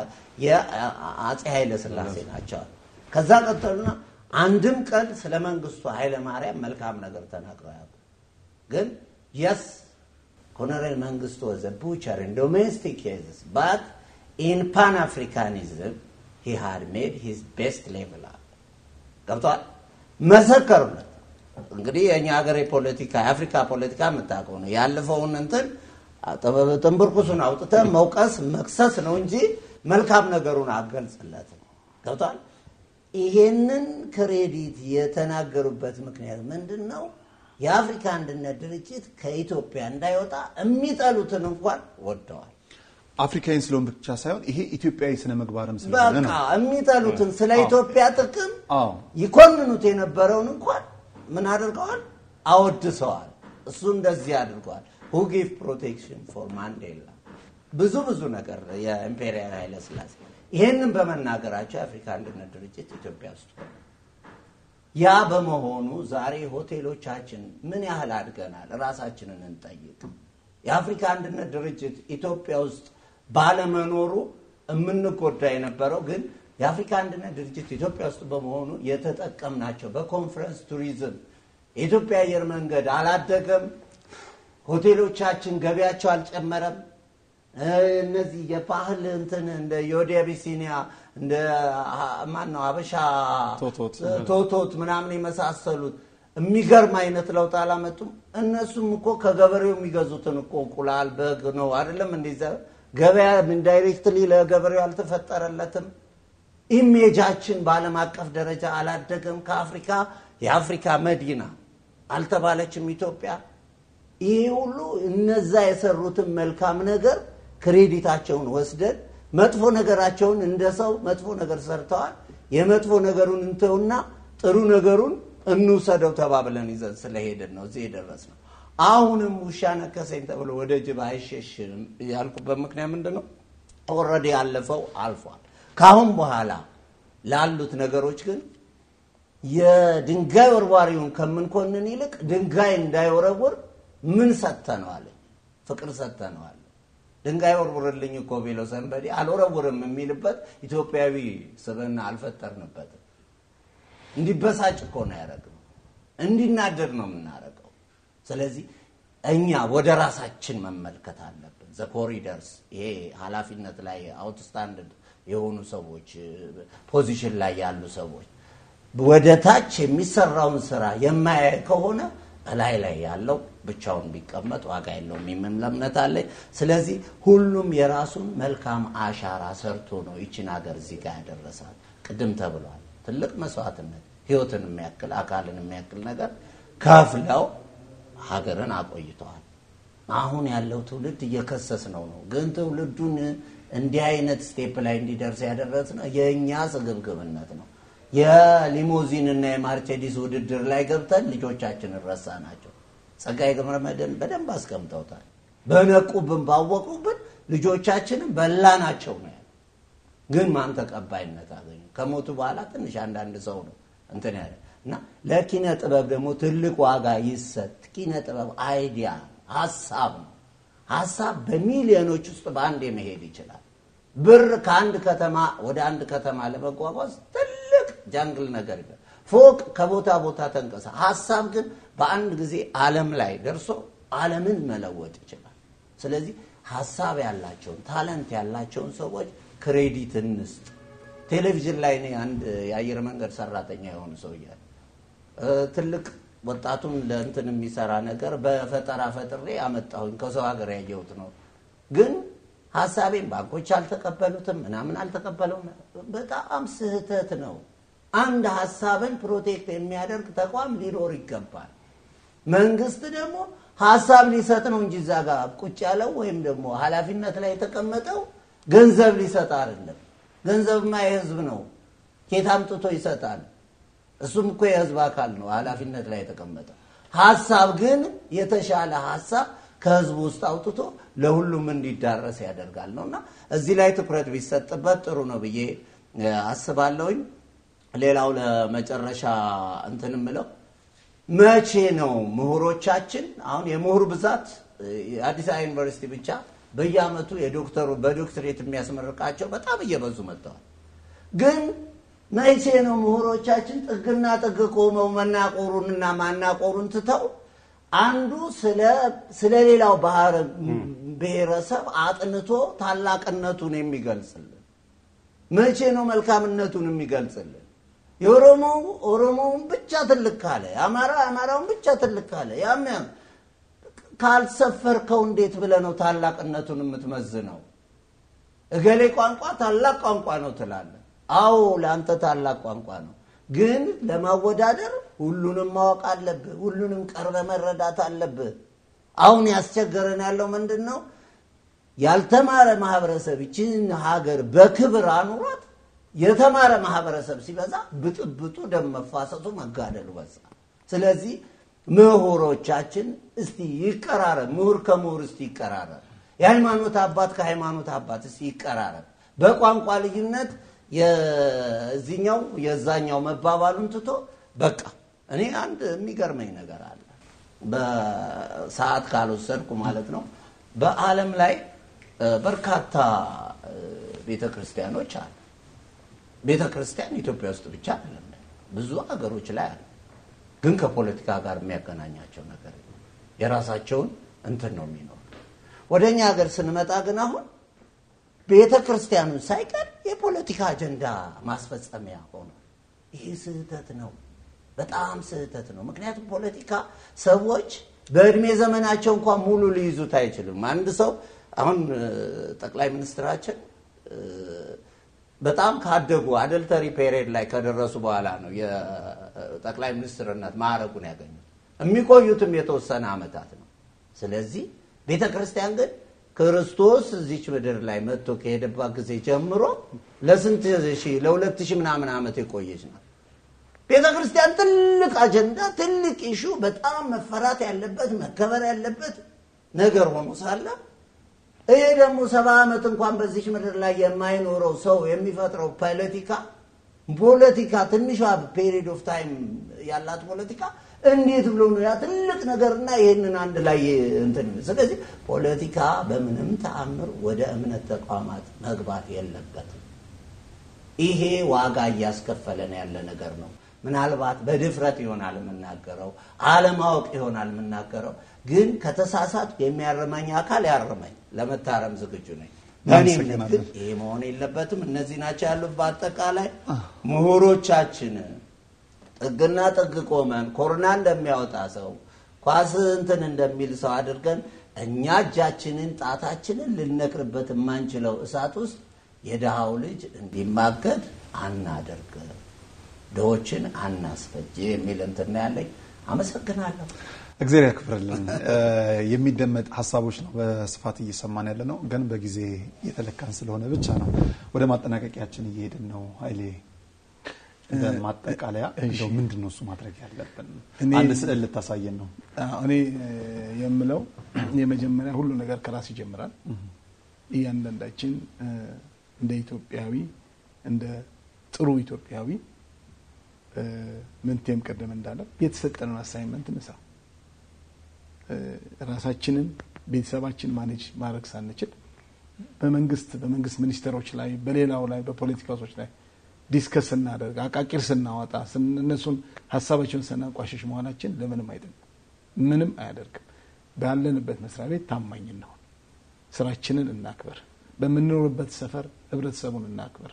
የአጼ ኃይለ ሥላሴ ናቸው። ከዛ ቀጠሉና አንድም ቀን ስለ መንግስቱ ኃይለ ማርያም መልካም ነገር ተናግረው ያውቁ። ግን የስ ኮሎኔል መንግስቱ ወዘ ቡቸር ኢን ዶሜስቲክ ኬዝስ ባት ኢን ፓን አፍሪካኒዝም ሂ ሃድ ሜድ ሂዝ ቤስት ሌቭል አለ። ገብተዋል። መሰከሩለት። እንግዲህ የእኛ ሀገር የፖለቲካ የአፍሪካ ፖለቲካ የምታውቀው ነው። ያለፈውን እንትን ጥንብርኩሱን አውጥተህ መውቀስ መክሰስ ነው እንጂ መልካም ነገሩን አገልጽለት ነው። ገብቷል። ይሄንን ክሬዲት የተናገሩበት ምክንያት ምንድን ነው? የአፍሪካ አንድነት ድርጅት ከኢትዮጵያ እንዳይወጣ የሚጠሉትን እንኳን ወደዋል። አፍሪካዊን ስለሆን ብቻ ሳይሆን ይሄ ኢትዮጵያዊ ስነ ምግባርም ስለሆነ በቃ ነው። የሚጠሉትን ስለ ኢትዮጵያ ጥቅም አዎ ይኮንኑት የነበረውን እንኳን ምን አድርገዋል? አወድሰዋል። እሱ እንደዚህ አድርገዋል። who give protection for ማንዴላ ብዙ ብዙ ነገር የኢምፔሪያል ኃይለ ሥላሴ ይህንን በመናገራቸው የአፍሪካ አንድነት ድርጅት ኢትዮጵያ ውስጥ ሆነ። ያ በመሆኑ ዛሬ ሆቴሎቻችን ምን ያህል አድገናል? ራሳችንን እንጠይቅ። የአፍሪካ አንድነት ድርጅት ኢትዮጵያ ውስጥ ባለመኖሩ የምንጎዳ የነበረው ግን የአፍሪካ አንድነት ድርጅት ኢትዮጵያ ውስጥ በመሆኑ የተጠቀምናቸው በኮንፈረንስ ቱሪዝም የኢትዮጵያ አየር መንገድ አላደገም። ሆቴሎቻችን ገቢያቸው አልጨመረም። እነዚህ የባህል እንትን እንደ የወዲ አቢሲኒያ እንደ ማን ነው አበሻ ቶቶት። ቶቶት ምናምን የመሳሰሉት የሚገርም አይነት ለውጥ አላመጡም። እነሱም እኮ ከገበሬው የሚገዙትን እኮ እንቁላል፣ በግ ነው አይደለም እንዲዘ ገበያ ኢንዳይሬክትሊ ለገበሬው አልተፈጠረለትም። ኢሜጃችን በዓለም አቀፍ ደረጃ አላደገም። ከአፍሪካ የአፍሪካ መዲና አልተባለችም ኢትዮጵያ። ይህ ሁሉ እነዛ የሰሩትን መልካም ነገር ክሬዲታቸውን ወስደን መጥፎ ነገራቸውን እንደ ሰው መጥፎ ነገር ሰርተዋል። የመጥፎ ነገሩን እንተውና ጥሩ ነገሩን እንውሰደው ተባብለን ይዘን ስለሄድን ነው እዚህ የደረስነው። አሁንም ውሻ ነከሰኝ ተብሎ ወደ ጅብ አይሸሽም ያልኩበት ምክንያት ምንድን ነው? ኦልሬዲ ያለፈው አልፏል። ከአሁን በኋላ ላሉት ነገሮች ግን የድንጋይ ወርዋሪውን ከምንኮንን ይልቅ ድንጋይ እንዳይወረውር ምን ሰጥተነዋል? ፍቅር ሰጥተነዋል። ድንጋይ ወርውርልኝ እኮ ቢለው ሰንበዴ አልወረውርም የሚልበት ኢትዮጵያዊ ስብዕና አልፈጠርንበትም። እንዲበሳጭ እኮ ነው ያደረግነው። እንዲናደድ ነው የምናደርገው። ስለዚህ እኛ ወደ ራሳችን መመልከት አለብን። ዘ ኮሪደርስ ይሄ ኃላፊነት ላይ አውትስታንድ የሆኑ ሰዎች ፖዚሽን ላይ ያሉ ሰዎች ወደ ታች የሚሰራውን ስራ የማያይ ከሆነ እላይ ላይ ያለው ብቻውን ቢቀመጥ ዋጋ የለውም የሚል እምነት አለኝ። ስለዚህ ሁሉም የራሱን መልካም አሻራ ሰርቶ ነው ይችን ሀገር እዚህ ጋር ያደረሳል። ቅድም ተብሏል። ትልቅ መስዋዕትነት ህይወትን የሚያክል አካልን የሚያክል ነገር ከፍለው ሀገርን አቆይተዋል። አሁን ያለው ትውልድ እየከሰስ ነው ነው ግን ትውልዱን እንዲህ አይነት ስቴፕ ላይ እንዲደርስ ያደረስ ነው የእኛ ስግብግብነት ነው። የሊሞዚን እና የማርቼዲስ ውድድር ላይ ገብተን ልጆቻችንን ረሳ ናቸው። ጸጋዬ ገብረመድህን በደንብ አስቀምጠውታል። በነቁብን ባወቁብን ልጆቻችንን በላ ናቸው ነው ያለው። ግን ማን ተቀባይነት አገኙ? ከሞቱ በኋላ ትንሽ አንዳንድ ሰው ነው እንትን ያለ እና ለኪነ ጥበብ ደግሞ ትልቅ ዋጋ ይሰጥ። ኪነ ጥበብ አይዲያ ሀሳብ ነው። ሀሳብ በሚሊዮኖች ውስጥ በአንድ መሄድ ይችላል። ብር ከአንድ ከተማ ወደ አንድ ከተማ ለመጓጓዝ ትልቅ ጃንግል ነገር ይላል። ፎቅ ከቦታ ቦታ ተንቀሳ፣ ሀሳብ ግን በአንድ ጊዜ ዓለም ላይ ደርሶ ዓለምን መለወጥ ይችላል። ስለዚህ ሀሳብ ያላቸውን ታለንት ያላቸውን ሰዎች ክሬዲት እንስጥ። ቴሌቪዥን ላይ እኔ አንድ የአየር መንገድ ሰራተኛ የሆኑ ሰው እያለ ትልቅ ወጣቱን ለእንትን የሚሰራ ነገር በፈጠራ ፈጥሬ አመጣሁኝ ከሰው ሀገር ያየሁት ነው። ግን ሀሳቤን ባንኮች አልተቀበሉትም፣ ምናምን አልተቀበለውም። በጣም ስህተት ነው። አንድ ሀሳብን ፕሮቴክት የሚያደርግ ተቋም ሊኖር ይገባል። መንግስት ደግሞ ሀሳብ ሊሰጥ ነው እንጂ እዛ ጋር ቁጭ ያለው ወይም ደግሞ ኃላፊነት ላይ የተቀመጠው ገንዘብ ሊሰጥ አይደለም። ገንዘብማ የህዝብ ነው። ኬት አምጥቶ ይሰጣል? እሱም እኮ የህዝብ አካል ነው ኃላፊነት ላይ የተቀመጠ። ሀሳብ ግን የተሻለ ሀሳብ ከህዝቡ ውስጥ አውጥቶ ለሁሉም እንዲዳረስ ያደርጋል ነው እና እዚህ ላይ ትኩረት ቢሰጥበት ጥሩ ነው ብዬ አስባለሁኝ። ሌላው ለመጨረሻ እንትን ምለው መቼ ነው ምሁሮቻችን አሁን የምሁር ብዛት የአዲስ አበባ ዩኒቨርሲቲ ብቻ በየአመቱ የዶክተሩ በዶክትሬት የሚያስመርቃቸው በጣም እየበዙ መጥተዋል። ግን መቼ ነው ምሁሮቻችን ጥግና ጥግ ቆመው መናቆሩንና ማናቆሩን ትተው አንዱ ስለ ሌላው ባህር ብሔረሰብ አጥንቶ ታላቅነቱን የሚገልጽልን? መቼ ነው መልካምነቱን የሚገልጽልን? የኦሮሞው ኦሮሞውን ብቻ ትልቅ ካለ፣ የአማራ አማራውን ብቻ ትልቅ ካለ ያም ያም ካልሰፈርከው እንዴት ብለህ ነው ታላቅነቱን የምትመዝነው? እገሌ ቋንቋ ታላቅ ቋንቋ ነው ትላለህ። አዎ ለአንተ ታላቅ ቋንቋ ነው፣ ግን ለማወዳደር ሁሉንም ማወቅ አለብህ። ሁሉንም ቀርበ መረዳት አለብህ። አሁን ያስቸገረን ያለው ምንድን ነው? ያልተማረ ማህበረሰብ ይችን ሀገር በክብር አኑሯት፣ የተማረ ማህበረሰብ ሲበዛ ብጥብጡ፣ ደም መፋሰሱ፣ መጋደሉ በዛ። ስለዚህ ምሁሮቻችን እስቲ ይቀራረብ፣ ምሁር ከምሁር እስቲ ይቀራረብ፣ የሃይማኖት አባት ከሃይማኖት አባት እስቲ ይቀራረብ። በቋንቋ ልዩነት የዚኛው የዛኛው መባባሉን ትቶ በቃ እኔ አንድ የሚገርመኝ ነገር አለ። በሰዓት ካልወሰድኩ ማለት ነው። በዓለም ላይ በርካታ ቤተ ክርስቲያኖች አሉ። ቤተ ክርስቲያን ኢትዮጵያ ውስጥ ብቻ አይደለም፣ ብዙ ሀገሮች ላይ አለ። ግን ከፖለቲካ ጋር የሚያገናኛቸው ነገር የለም። የራሳቸውን እንትን ነው የሚኖሩ። ወደ እኛ ሀገር ስንመጣ ግን አሁን ቤተ ክርስቲያኑን ሳይቀር የፖለቲካ አጀንዳ ማስፈጸሚያ ሆኖ ይህ ስህተት ነው፣ በጣም ስህተት ነው። ምክንያቱም ፖለቲካ ሰዎች በእድሜ ዘመናቸው እንኳን ሙሉ ሊይዙት አይችልም። አንድ ሰው አሁን እ፣ ጠቅላይ ሚኒስትራችን እ፣ በጣም ካደጉ አደልተሪ ፔሪየድ ላይ ከደረሱ በኋላ ነው የጠቅላይ ሚኒስትርነት ማዕረጉን ያገኙት። የሚቆዩትም የተወሰነ ዓመታት ነው። ስለዚህ ቤተ ክርስቲያን ግን ክርስቶስ እዚች ምድር ላይ መጥቶ ከሄደባት ጊዜ ጀምሮ ለስንት ሺህ ለሁለት ሺህ ምናምን ዓመት የቆየች ናት። ቤተ ክርስቲያን ትልቅ አጀንዳ፣ ትልቅ ኢሹ፣ በጣም መፈራት ያለበት መከበር ያለበት ነገር ሆኖ ሳለ ይሄ ደግሞ ሰባ ዓመት እንኳን በዚች ምድር ላይ የማይኖረው ሰው የሚፈጥረው ፖለቲካ ፖለቲካ ትንሿ ፔሪድ ኦፍ ታይም ያላት ፖለቲካ እንዴት ብሎ ነው ያ ትልቅ ነገርና ይህንን አንድ ላይ እንትን ስለዚህ ፖለቲካ በምንም ተአምር ወደ እምነት ተቋማት መግባት የለበትም። ይሄ ዋጋ እያስከፈለን ያለ ነገር ነው። ምናልባት በድፍረት ይሆናል የምናገረው፣ አለማወቅ ይሆናል የምናገረው። ግን ከተሳሳት የሚያርመኝ አካል ያርመኝ፣ ለመታረም ዝግጁ ነኝ። በእኔ እምነት ግን ይሄ መሆን የለበትም። እነዚህ ናቸው ያሉት። በአጠቃላይ ምሁሮቻችን ጥግና ጥግ ቆመን ኮሮና እንደሚያወጣ ሰው ኳስ እንትን እንደሚል ሰው አድርገን እኛ እጃችንን ጣታችንን ልነቅርበት የማንችለው እሳት ውስጥ የድሃው ልጅ እንዲማገድ አናደርግ፣ ድሆችን አናስፈጅ የሚል እንትን ነው ያለኝ። አመሰግናለሁ። እግዚአብሔር ያክብርልን። የሚደመጥ ሀሳቦች ነው በስፋት እየሰማን ያለ ነው፣ ግን በጊዜ የተለካን ስለሆነ ብቻ ነው ወደ ማጠናቀቂያችን እየሄድን ነው። ኃይሌ እንደ ማጠቃለያ እንደው ምንድን ነው እሱ ማድረግ ያለብን? እኔ- አንድ ስዕል ልታሳየን ነው። አዎ፣ እኔ የምለው የመጀመሪያ ሁሉ ነገር ከራስ ይጀምራል። እያንዳንዳችን እ፣ እንደ ኢትዮጵያዊ እንደ ጥሩ ኢትዮጵያዊ እ፣ ምንቴም ቀደም እንዳለ የተሰጠንን አሳይመንት እንስራ። እ፣ ራሳችንን ቤተሰባችን ማኔጅ ማድረግ ሳንችል በመንግስት በመንግስት ሚኒስቴሮች ላይ በሌላው ላይ በፖለቲካ ሰዎች ላይ ዲስከስ ስናደርግ አቃቂር ስናወጣ ስን- እነሱን ሀሳባቸውን ስናንቋሸሽ መሆናችን ለምንም አይጠቅም፣ ምንም አያደርግም። ባለንበት መስሪያ ቤት ታማኝ እንሆን፣ ስራችንን እናክበር፣ በምንኖርበት ሰፈር ህብረተሰቡን እናክበር፣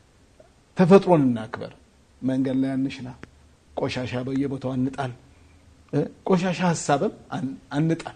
ተፈጥሮን እናክበር። መንገድ ላይ አንሽና፣ ቆሻሻ በየቦታው አንጣል፣ እ ቆሻሻ ሀሳብም አን- አንጣል።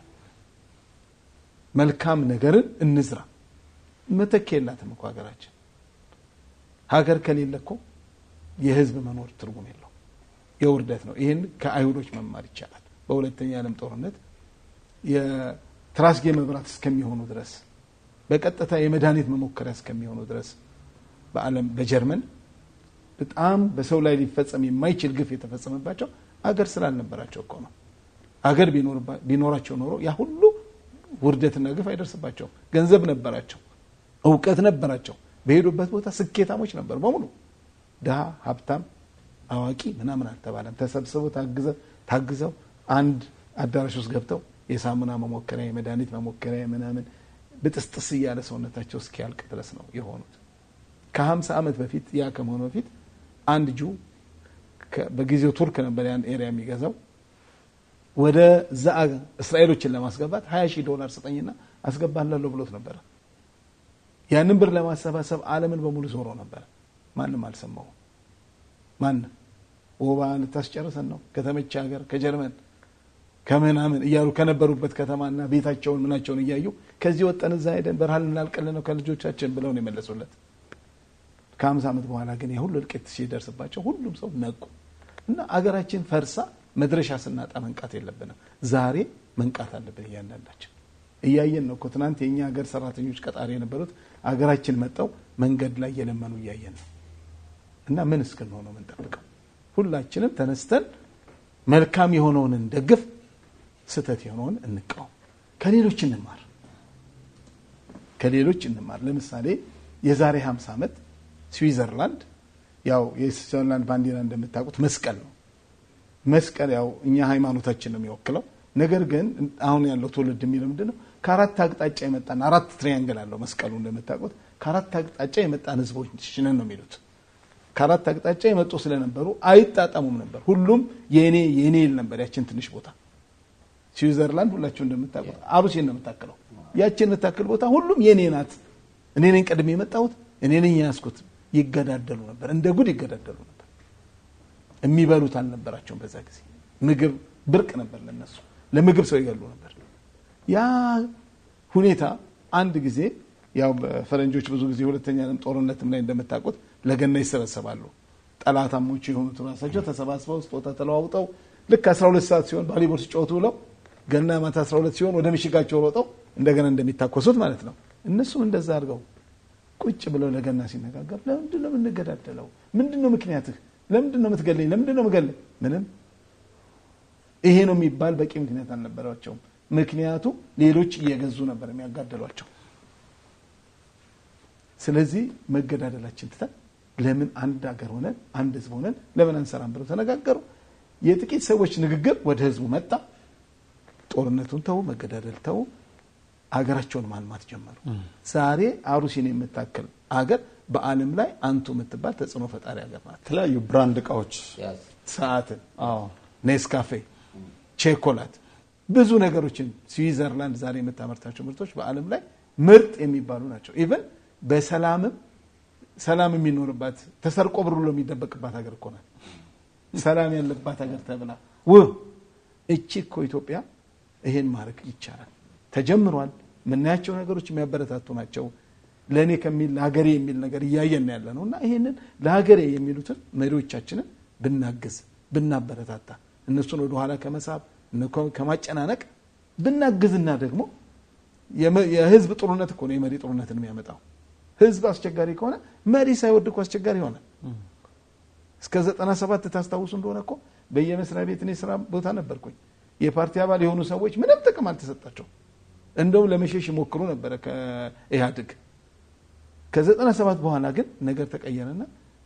መልካም ነገርን እንዝራ። መተኪያ የላትም እኮ ሀገራችን። ሀገር ከሌለ እኮ የህዝብ መኖር ትርጉም የለው፣ የውርደት ነው። ይህን ከአይሁዶች መማር ይቻላል። በሁለተኛ የዓለም ጦርነት የትራስጌ መብራት እስከሚሆኑ ድረስ በቀጥታ የመድኃኒት መሞከሪያ እስከሚሆኑ ድረስ በዓለም በጀርመን በጣም በሰው ላይ ሊፈጸም የማይችል ግፍ የተፈጸመባቸው አገር ስላልነበራቸው እኮ ነው። አገር ቢኖርባ- ቢኖራቸው ኖሮ ያ ሁሉ ውርደትና ግፍ አይደርስባቸውም። ገንዘብ ነበራቸው፣ እውቀት ነበራቸው። በሄዱበት ቦታ ስኬታሞች ነበሩ በሙሉ። ድሃ፣ ሀብታም፣ አዋቂ ምናምን አልተባለም። ተሰብስበው ታግዘው ታግዘው አንድ አዳራሽ ውስጥ ገብተው የሳሙና መሞከሪያ፣ የመድኃኒት መሞከሪያ ምናምን ብጥስጥስ እያለ ሰውነታቸው እስኪያልቅ ድረስ ነው የሆኑት። ከሀምሳ ዓመት በፊት ያ ከመሆኑ በፊት አንድ ጁ ከ- በጊዜው ቱርክ ነበር ያን ኤሪያ የሚገዛው ወደ ዛ እስራኤሎችን ለማስገባት ሀያ ሺህ ዶላር ስጠኝና አስገባላለሁ ብሎት ነበረ። ያንን ብር ለማሰባሰብ ዓለምን በሙሉ ዞሮ ነበረ። ማንም አልሰማውም። ማንም ወባ ልታስጨርሰን ነው ከተመቸ ሀገር ከጀርመን ከምናምን እያሉ ከነበሩበት ከተማና ቤታቸውን ምናቸውን እያዩ ከዚህ ወጠን እዛ ሄደን በረሃ ልናልቅልን ነው ከልጆቻችን ብለው ነው የመለሱለት። ከሀምሳ ዓመት በኋላ ግን የሁሉ እልቂት ሲደርስባቸው ሁሉም ሰው ነቁ እና አገራችን ፈርሳ መድረሻ ስናጣ መንቃት የለብንም። ዛሬ መንቃት አለብን። እያንዳንዳችን እያየን ነው እኮ ትናንት የእኛ ሀገር ሰራተኞች ቀጣሪ የነበሩት አገራችን መጠው መንገድ ላይ የለመኑ እያየን ነው። እና ምን እስክንሆን ነው የምንጠብቀው? ሁላችንም ተነስተን መልካም የሆነውን እንደግፍ፣ ስህተት የሆነውን እንቃወም፣ ከሌሎች እንማር ከሌሎች እንማር። ለምሳሌ የዛሬ 50 ዓመት ስዊዘርላንድ ያው የስዊዘርላንድ ባንዲራ እንደምታውቁት መስቀል ነው። መስቀል ያው እኛ ሃይማኖታችን ነው የሚወክለው። ነገር ግን አሁን ያለው ትውልድ የሚለው ምንድን ነው? ከአራት አቅጣጫ የመጣን አራት ትሪያንግል አለው መስቀሉ እንደምታውቁት። ከአራት አቅጣጫ የመጣን ህዝቦች ነን ነው የሚሉት። ከአራት አቅጣጫ የመጡ ስለነበሩ አይጣጣሙም ነበር። ሁሉም የኔ የኔ ይል ነበር። ያችን ትንሽ ቦታ ስዊዘርላንድ ሁላችሁ እንደምታውቁት አሩሲን ነው የምታክለው። ያችን የምታክል ቦታ ሁሉም የኔ ናት፣ እኔ ነኝ ቀድሜ የመጣሁት፣ እኔ ነኝ ያዝኩት። ይገዳደሉ ነበር፣ እንደ ጉድ ይገዳደሉ ነበር። የሚበሉት አልነበራቸውም። በዛ ጊዜ ምግብ ብርቅ ነበር ለነሱ። ለምግብ ሰው ይገሉ ነበር። ያ ሁኔታ አንድ ጊዜ ያው በፈረንጆች ብዙ ጊዜ ሁለተኛ ዓለም ጦርነትም ላይ እንደምታውቁት ለገና ይሰበሰባሉ። ጠላታሞቹ የሆኑት ራሳቸው ተሰባስበው ስጦታ ተለዋውጠው ልክ 12 ሰዓት ሲሆን ቫሊቦል ሲጫወቱ ብለው ገና ማታ 12 ሲሆን ወደ ምሽጋቸው ሮጠው እንደገና እንደሚታኮሱት ማለት ነው። እነሱም እንደዛ አድርገው ቁጭ ብለው ለገና ሲነጋገር ለምንድን ነው የምንገዳደለው? ምንድን ነው ምክንያትህ? ለምንድን ነው የምትገለኝ? ለምንድን ነው የምገለኝ? ምንም ይሄ ነው የሚባል በቂ ምክንያት አልነበራቸውም። ምክንያቱ ሌሎች እየገዙ ነበር የሚያጋደሏቸው። ስለዚህ መገዳደላችን ትተን ለምን አንድ ሀገር ሆነን አንድ ህዝብ ሆነን ለምን አንሰራም ብለው ተነጋገሩ። የጥቂት ሰዎች ንግግር ወደ ህዝቡ መጣ። ጦርነቱን ተው፣ መገዳደል ተው፣ አገራቸውን ማልማት ጀመሩ። ዛሬ አሩሲን የምታክል አገር በዓለም ላይ አንቱ የምትባል ተጽዕኖ ፈጣሪ ሀገር ናት። የተለያዩ ብራንድ እቃዎች ሰዓትን፣ አዎ ኔስካፌ፣ ቼኮላት ብዙ ነገሮችን ስዊዘርላንድ ዛሬ የምታመርታቸው ምርቶች በዓለም ላይ ምርጥ የሚባሉ ናቸው። ኢቨን በሰላምም ሰላም የሚኖርባት ተሰርቆ ብር ብሎ የሚደበቅባት ሀገር እኮ ናት። ሰላም ያለባት ሀገር ተብላ ውብ እቺ እኮ ኢትዮጵያ ይሄን ማድረግ ይቻላል። ተጀምሯል። የምናያቸው ነገሮች የሚያበረታቱ ናቸው። ለእኔ ከሚል ለሀገሬ የሚል ነገር እያየን ያለ ነው እና ይሄንን ለሀገሬ የሚሉትን መሪዎቻችንን ብናግዝ ብናበረታታ እነሱን ወደኋላ ከመሳብ ከማጨናነቅ ብናግዝና ደግሞ የህዝብ ጥሩነት እኮ ነው የመሪ ጥሩነትን የሚያመጣው። ህዝብ አስቸጋሪ ከሆነ መሪ ሳይወድ እኮ አስቸጋሪ ይሆናል። እስከ ዘጠና ሰባት ታስታውሱ እንደሆነ እኮ በየመስሪያ ቤት እኔ ስራ ቦታ ነበርኩኝ። የፓርቲ አባል የሆኑ ሰዎች ምንም ጥቅም አልተሰጣቸው። እንደውም ለመሸሽ ይሞክሩ ነበረ ከኢህአዴግ። ከዘጠና ሰባት በኋላ ግን ነገር ተቀየረና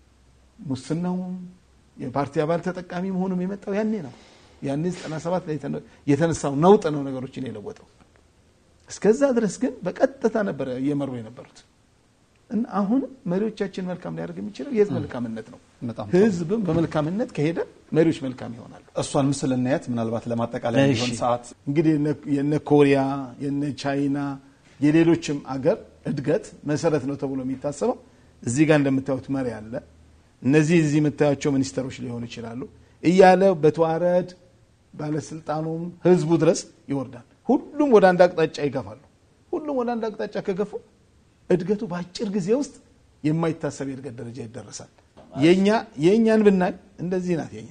ሙስናውም የፓርቲ አባል ተጠቃሚ መሆኑም የመጣው ያኔ ነው። ያኔ 97 ላይ የተነሳው ነውጥ ነው ነገሮችን የለወጠው። እስከዛ ድረስ ግን በቀጥታ ነበረ እየመሩ የነበሩት እና አሁን መሪዎቻችን መልካም ሊያደርግ የሚችለው የህዝብ መልካምነት ነው። በጣም ህዝብም በመልካምነት ከሄደ መሪዎች መልካም ይሆናሉ። እሷን ምስል እናያት ምናልባት ለማጠቃለያ የሚሆን እሺ። ሰዓት እንግዲህ የነ- የነ ኮሪያ የነ ቻይና የሌሎችም አገር እድገት መሰረት ነው ተብሎ የሚታሰበው እዚህ ጋር እንደምታዩት መሪ አለ። እነዚህ እዚህ የምታያቸው ሚኒስተሮች ሊሆኑ ይችላሉ እያለ በተዋረድ ባለስልጣኑም ህዝቡ ድረስ ይወርዳል። ሁሉም ወደ አንድ አቅጣጫ ይገፋሉ። ሁሉም ወደ አንድ አቅጣጫ ከገፉ እድገቱ በአጭር ጊዜ ውስጥ የማይታሰብ የእድገት ደረጃ ይደረሳል። የኛ የእኛን ብናይ እንደዚህ ናት የኛ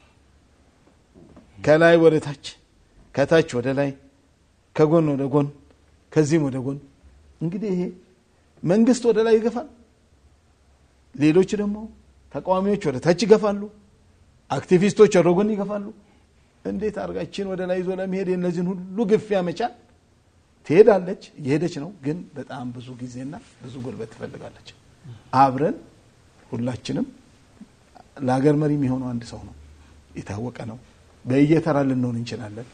ከላይ ወደ ታች ከታች ወደ ላይ ከጎን ወደ ጎን ከዚህም ወደ ጎን እንግዲህ ይሄ መንግስት ወደ ላይ ይገፋል ሌሎች ደግሞ ተቃዋሚዎች ወደ ታች ይገፋሉ አክቲቪስቶች ወደ ጎን ይገፋሉ እንዴት አድርጋችን ወደ ላይ ይዞ ለመሄድ የእነዚህን ሁሉ ግፊያ መቻል ትሄዳለች እየሄደች ነው ግን በጣም ብዙ ጊዜና ብዙ ጉልበት ትፈልጋለች አብረን ሁላችንም ለሀገር መሪ የሚሆነው አንድ ሰው ነው የታወቀ ነው በየተራ ልንሆን እንችላለን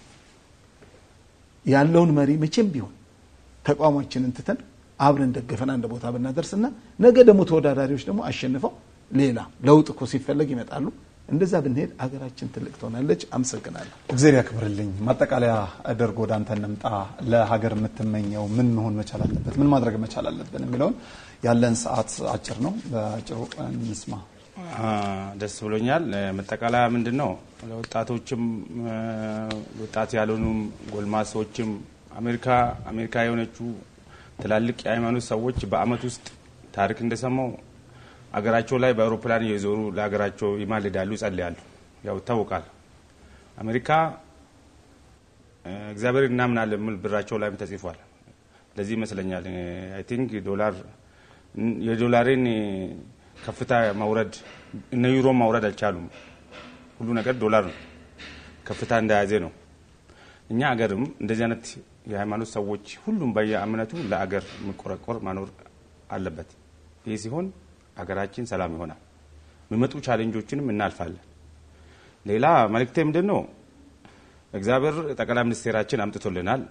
ያለውን መሪ መቼም ቢሆን ተቋማችንን ትተን አብረን ደግፈን አንድ ቦታ ብናደርስና ነገ ደግሞ ተወዳዳሪዎች ደግሞ አሸንፈው ሌላ ለውጥ እኮ ሲፈለግ ይመጣሉ እንደዛ ብንሄድ አገራችን ትልቅ ትሆናለች አመሰግናለሁ እግዜር ያክብርልኝ። ማጠቃለያ ደርጎ ወደ አንተ እንምጣ። ለሀገር የምትመኘው ምን መሆን መቻል አለበት፣ ምን ማድረግ መቻል አለብን የሚለውን ያለን ሰዓት አጭር ነው፣ በአጭሩ እንስማ። አ፣ ደስ ብሎኛል። እ፣ መጠቃለያ ምንድን ነው? ለወጣቶችም እ፣ ወጣት ያልሆኑም ጎልማሶችም አሜሪካ አሜሪካ የሆነችው ትላልቅ የሃይማኖት ሰዎች በአመት ውስጥ ታሪክ እንደሰማው አገራቸው ላይ በአውሮፕላን እየዞሩ ለሀገራቸው ይማልዳሉ፣ ይጸልያሉ። ያው ይታወቃል። አሜሪካ እ፣ እግዚአብሔር እናምናለን የሚል ብራቸው ላይም ተጽፏል። ለዚህ ይመስለኛል አይ ቲንክ ዶላር የዶላሬን ከፍታ ማውረድ እነ ዩሮ ማውረድ አልቻሉም። ሁሉ ነገር ዶላር ነው፣ ከፍታ እንደያዘ ነው። እኛ አገርም እንደዚህ አይነት የሃይማኖት ሰዎች ሁሉም በየእምነቱ ለአገር የሚቆረቆር ማኖር አለበት። ይህ ሲሆን አገራችን ሰላም ይሆናል። የሚመጡ ቻሌንጆችንም እናልፋለን። ሌላ መልእክቴ ምንድን ነው? እግዚአብሔር ጠቅላይ ሚኒስቴራችን አምጥቶልናል።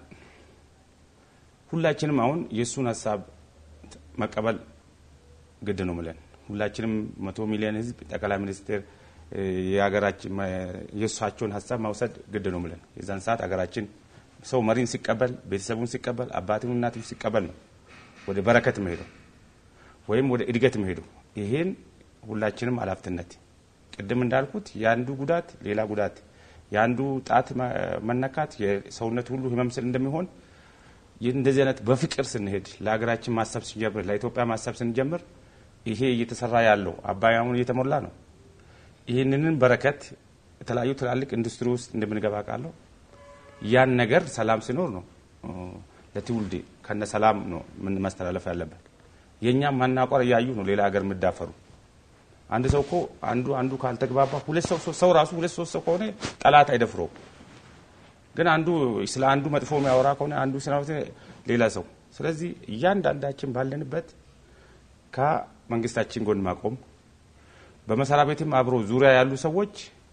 ሁላችንም አሁን የእሱን ሀሳብ መቀበል ግድ ነው ምለን ሁላችንም መቶ ሚሊዮን ህዝብ ጠቅላይ ሚኒስትር የሀገራችን የእሳቸውን ሀሳብ ማውሰድ ግድ ነው ብለን የዛን ሰዓት ሀገራችን ሰው መሪን ሲቀበል ቤተሰቡን ሲቀበል አባትን እናትም ሲቀበል ነው ወደ በረከት መሄደው ወይም ወደ እድገት መሄደው። ይሄን ሁላችንም ኃላፊነት ቅድም እንዳልኩት የአንዱ ጉዳት ሌላ ጉዳት የአንዱ ጣት መነካት የሰውነት ሁሉ ህመም ስል እንደሚሆን እንደዚህ አይነት በፍቅር ስንሄድ ለሀገራችን ማሰብ ስንጀምር ለኢትዮጵያ ማሰብ ስንጀምር ይሄ እየተሰራ ያለው አባይ አሁን እየተሞላ ነው። ይህንንን በረከት የተለያዩ ትላልቅ ኢንዱስትሪ ውስጥ እንደምንገባ ቃለሁ ያን ነገር ሰላም ሲኖር ነው ለትውልድ ከነ ሰላም ነው ምን ማስተላለፍ ያለበት። የእኛም ማናቋር እያዩ ነው ሌላ ሀገር የምዳፈሩ። አንድ ሰው እኮ አንዱ አንዱ ካልተግባባ ሁለት ሰው ሰው ራሱ ሁለት ሶስት ሰው ከሆነ ጠላት አይደፍረውም። ግን አንዱ ስለ አንዱ መጥፎ የሚያወራ ከሆነ አንዱ ስለ ሌላ ሰው። ስለዚህ እያንዳንዳችን ባለንበት ከመንግስታችን ጎን ማቆም በመሰሪያ ቤትም አብሮ ዙሪያ ያሉ ሰዎች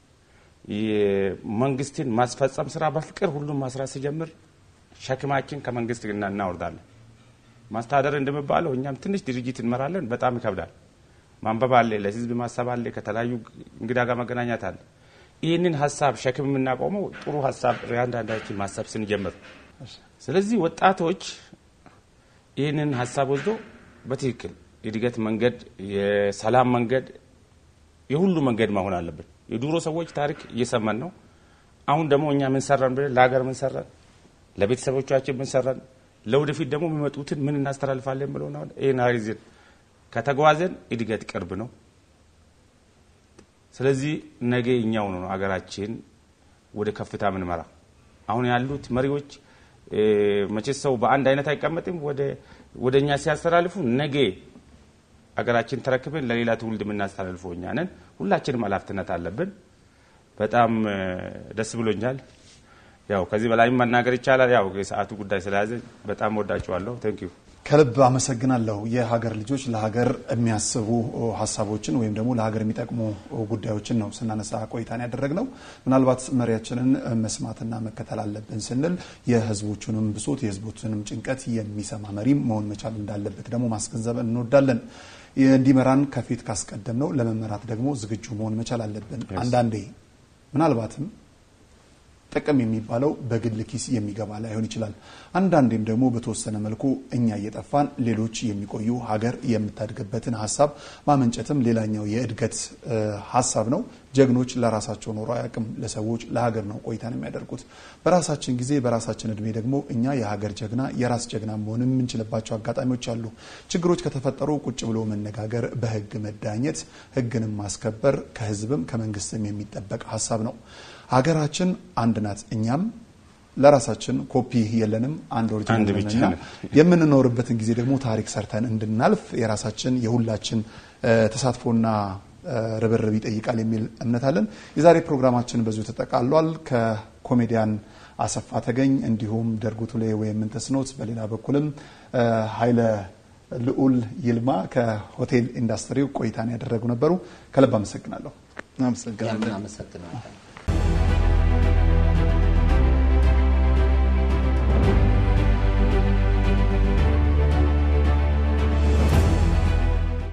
የመንግስትን ማስፈጸም ስራ በፍቅር ሁሉም ማስራት ሲጀምር ሸክማችን ከመንግስት እናወርዳለን። ማስተዳደር እንደሚባለው እኛም ትንሽ ድርጅት እንመራለን፣ በጣም ይከብዳል። ማንበብ አለ፣ ለህዝብ ማሰብ አለ፣ ከተለያዩ እንግዳ ጋር መገናኘት አለ። ይህንን ሀሳብ ሸክም የምናቆመው ጥሩ ሀሳብ አንዳንዳችን ማሰብ ስንጀምር፣ ስለዚህ ወጣቶች ይህንን ሀሳብ ወስዶ በትክክል የእድገት መንገድ፣ የሰላም መንገድ፣ የሁሉ መንገድ መሆን አለብን። የድሮ ሰዎች ታሪክ እየሰማን ነው። አሁን ደግሞ እኛ ምን ሰራን ብለን ለሀገር ምን ሰራን፣ ለቤተሰቦቻችን ምን ሰራን፣ ለወደፊት ደግሞ የሚመጡትን ምን እናስተላልፋለን ብለው ነው። ይህን ይዘን ከተጓዘን እድገት ቅርብ ነው። ስለዚህ ነገ እኛው ነው ሀገራችን ወደ ከፍታ ምንመራ። አሁን ያሉት መሪዎች መቼስ ሰው በአንድ አይነት አይቀመጥም። ወደ እኛ ሲያስተላልፉ ነገ ሀገራችን ተረክበን ለሌላ ትውልድ የምናስተላልፈው እኛ ነን። ሁላችንም ኃላፊነት አለብን። በጣም ደስ ብሎኛል። ያው ከዚህ በላይም መናገር ይቻላል። ያው የሰዓቱ ጉዳይ ስለያዘ በጣም ወዳችኋለሁ። ቴንክ ዩ ከልብ አመሰግናለሁ። የሀገር ልጆች ለሀገር የሚያስቡ ሀሳቦችን ወይም ደግሞ ለሀገር የሚጠቅሙ ጉዳዮችን ነው ስናነሳ ቆይታን ያደረግነው። ምናልባት መሪያችንን መስማትና መከተል አለብን ስንል የህዝቦቹንም ብሶት የህዝቦቹንም ጭንቀት የሚሰማ መሪም መሆን መቻል እንዳለበት ደግሞ ማስገንዘብ እንወዳለን። እንዲመራን ከፊት ካስቀደም ነው ለመመራት ደግሞ ዝግጁ መሆን መቻል አለብን። አንዳንዴ ምናልባትም ጥቅም የሚባለው በግል ኪስ የሚገባ ላይሆን ይችላል። አንዳንዴም ደግሞ በተወሰነ መልኩ እኛ እየጠፋን ሌሎች የሚቆዩ ሀገር የምታድግበትን ሀሳብ ማመንጨትም ሌላኛው የእድገት ሀሳብ ነው። ጀግኖች ለራሳቸው ኖሮ አያውቅም፣ ለሰዎች ለሀገር ነው ቆይታን የሚያደርጉት። በራሳችን ጊዜ በራሳችን እድሜ ደግሞ እኛ የሀገር ጀግና የራስ ጀግና መሆን የምንችልባቸው አጋጣሚዎች አሉ። ችግሮች ከተፈጠሩ ቁጭ ብሎ መነጋገር፣ በህግ መዳኘት፣ ህግንም ማስከበር ከህዝብም ከመንግስትም የሚጠበቅ ሀሳብ ነው። ሀገራችን አንድ ናት። እኛም ለራሳችን ኮፒ የለንም፣ አንድ ኦሪጂናል ነንና የምንኖርበትን ጊዜ ደግሞ ታሪክ ሰርተን እንድናልፍ የራሳችን የሁላችን ተሳትፎና ርብርብ ይጠይቃል የሚል እምነት አለን። የዛሬ ፕሮግራማችን በዚሁ ተጠቃሏል። ከኮሜዲያን አሰፋ ተገኝ እንዲሁም ደርጉ ቱሌ ወይም ምንተስኖት በሌላ በኩልም ኃይለ ልዑል ይልማ ከሆቴል ኢንዱስትሪው ቆይታን ያደረጉ ነበሩ። ከልብ አመሰግናለሁ። አመሰግናለን። አመሰግናለሁ።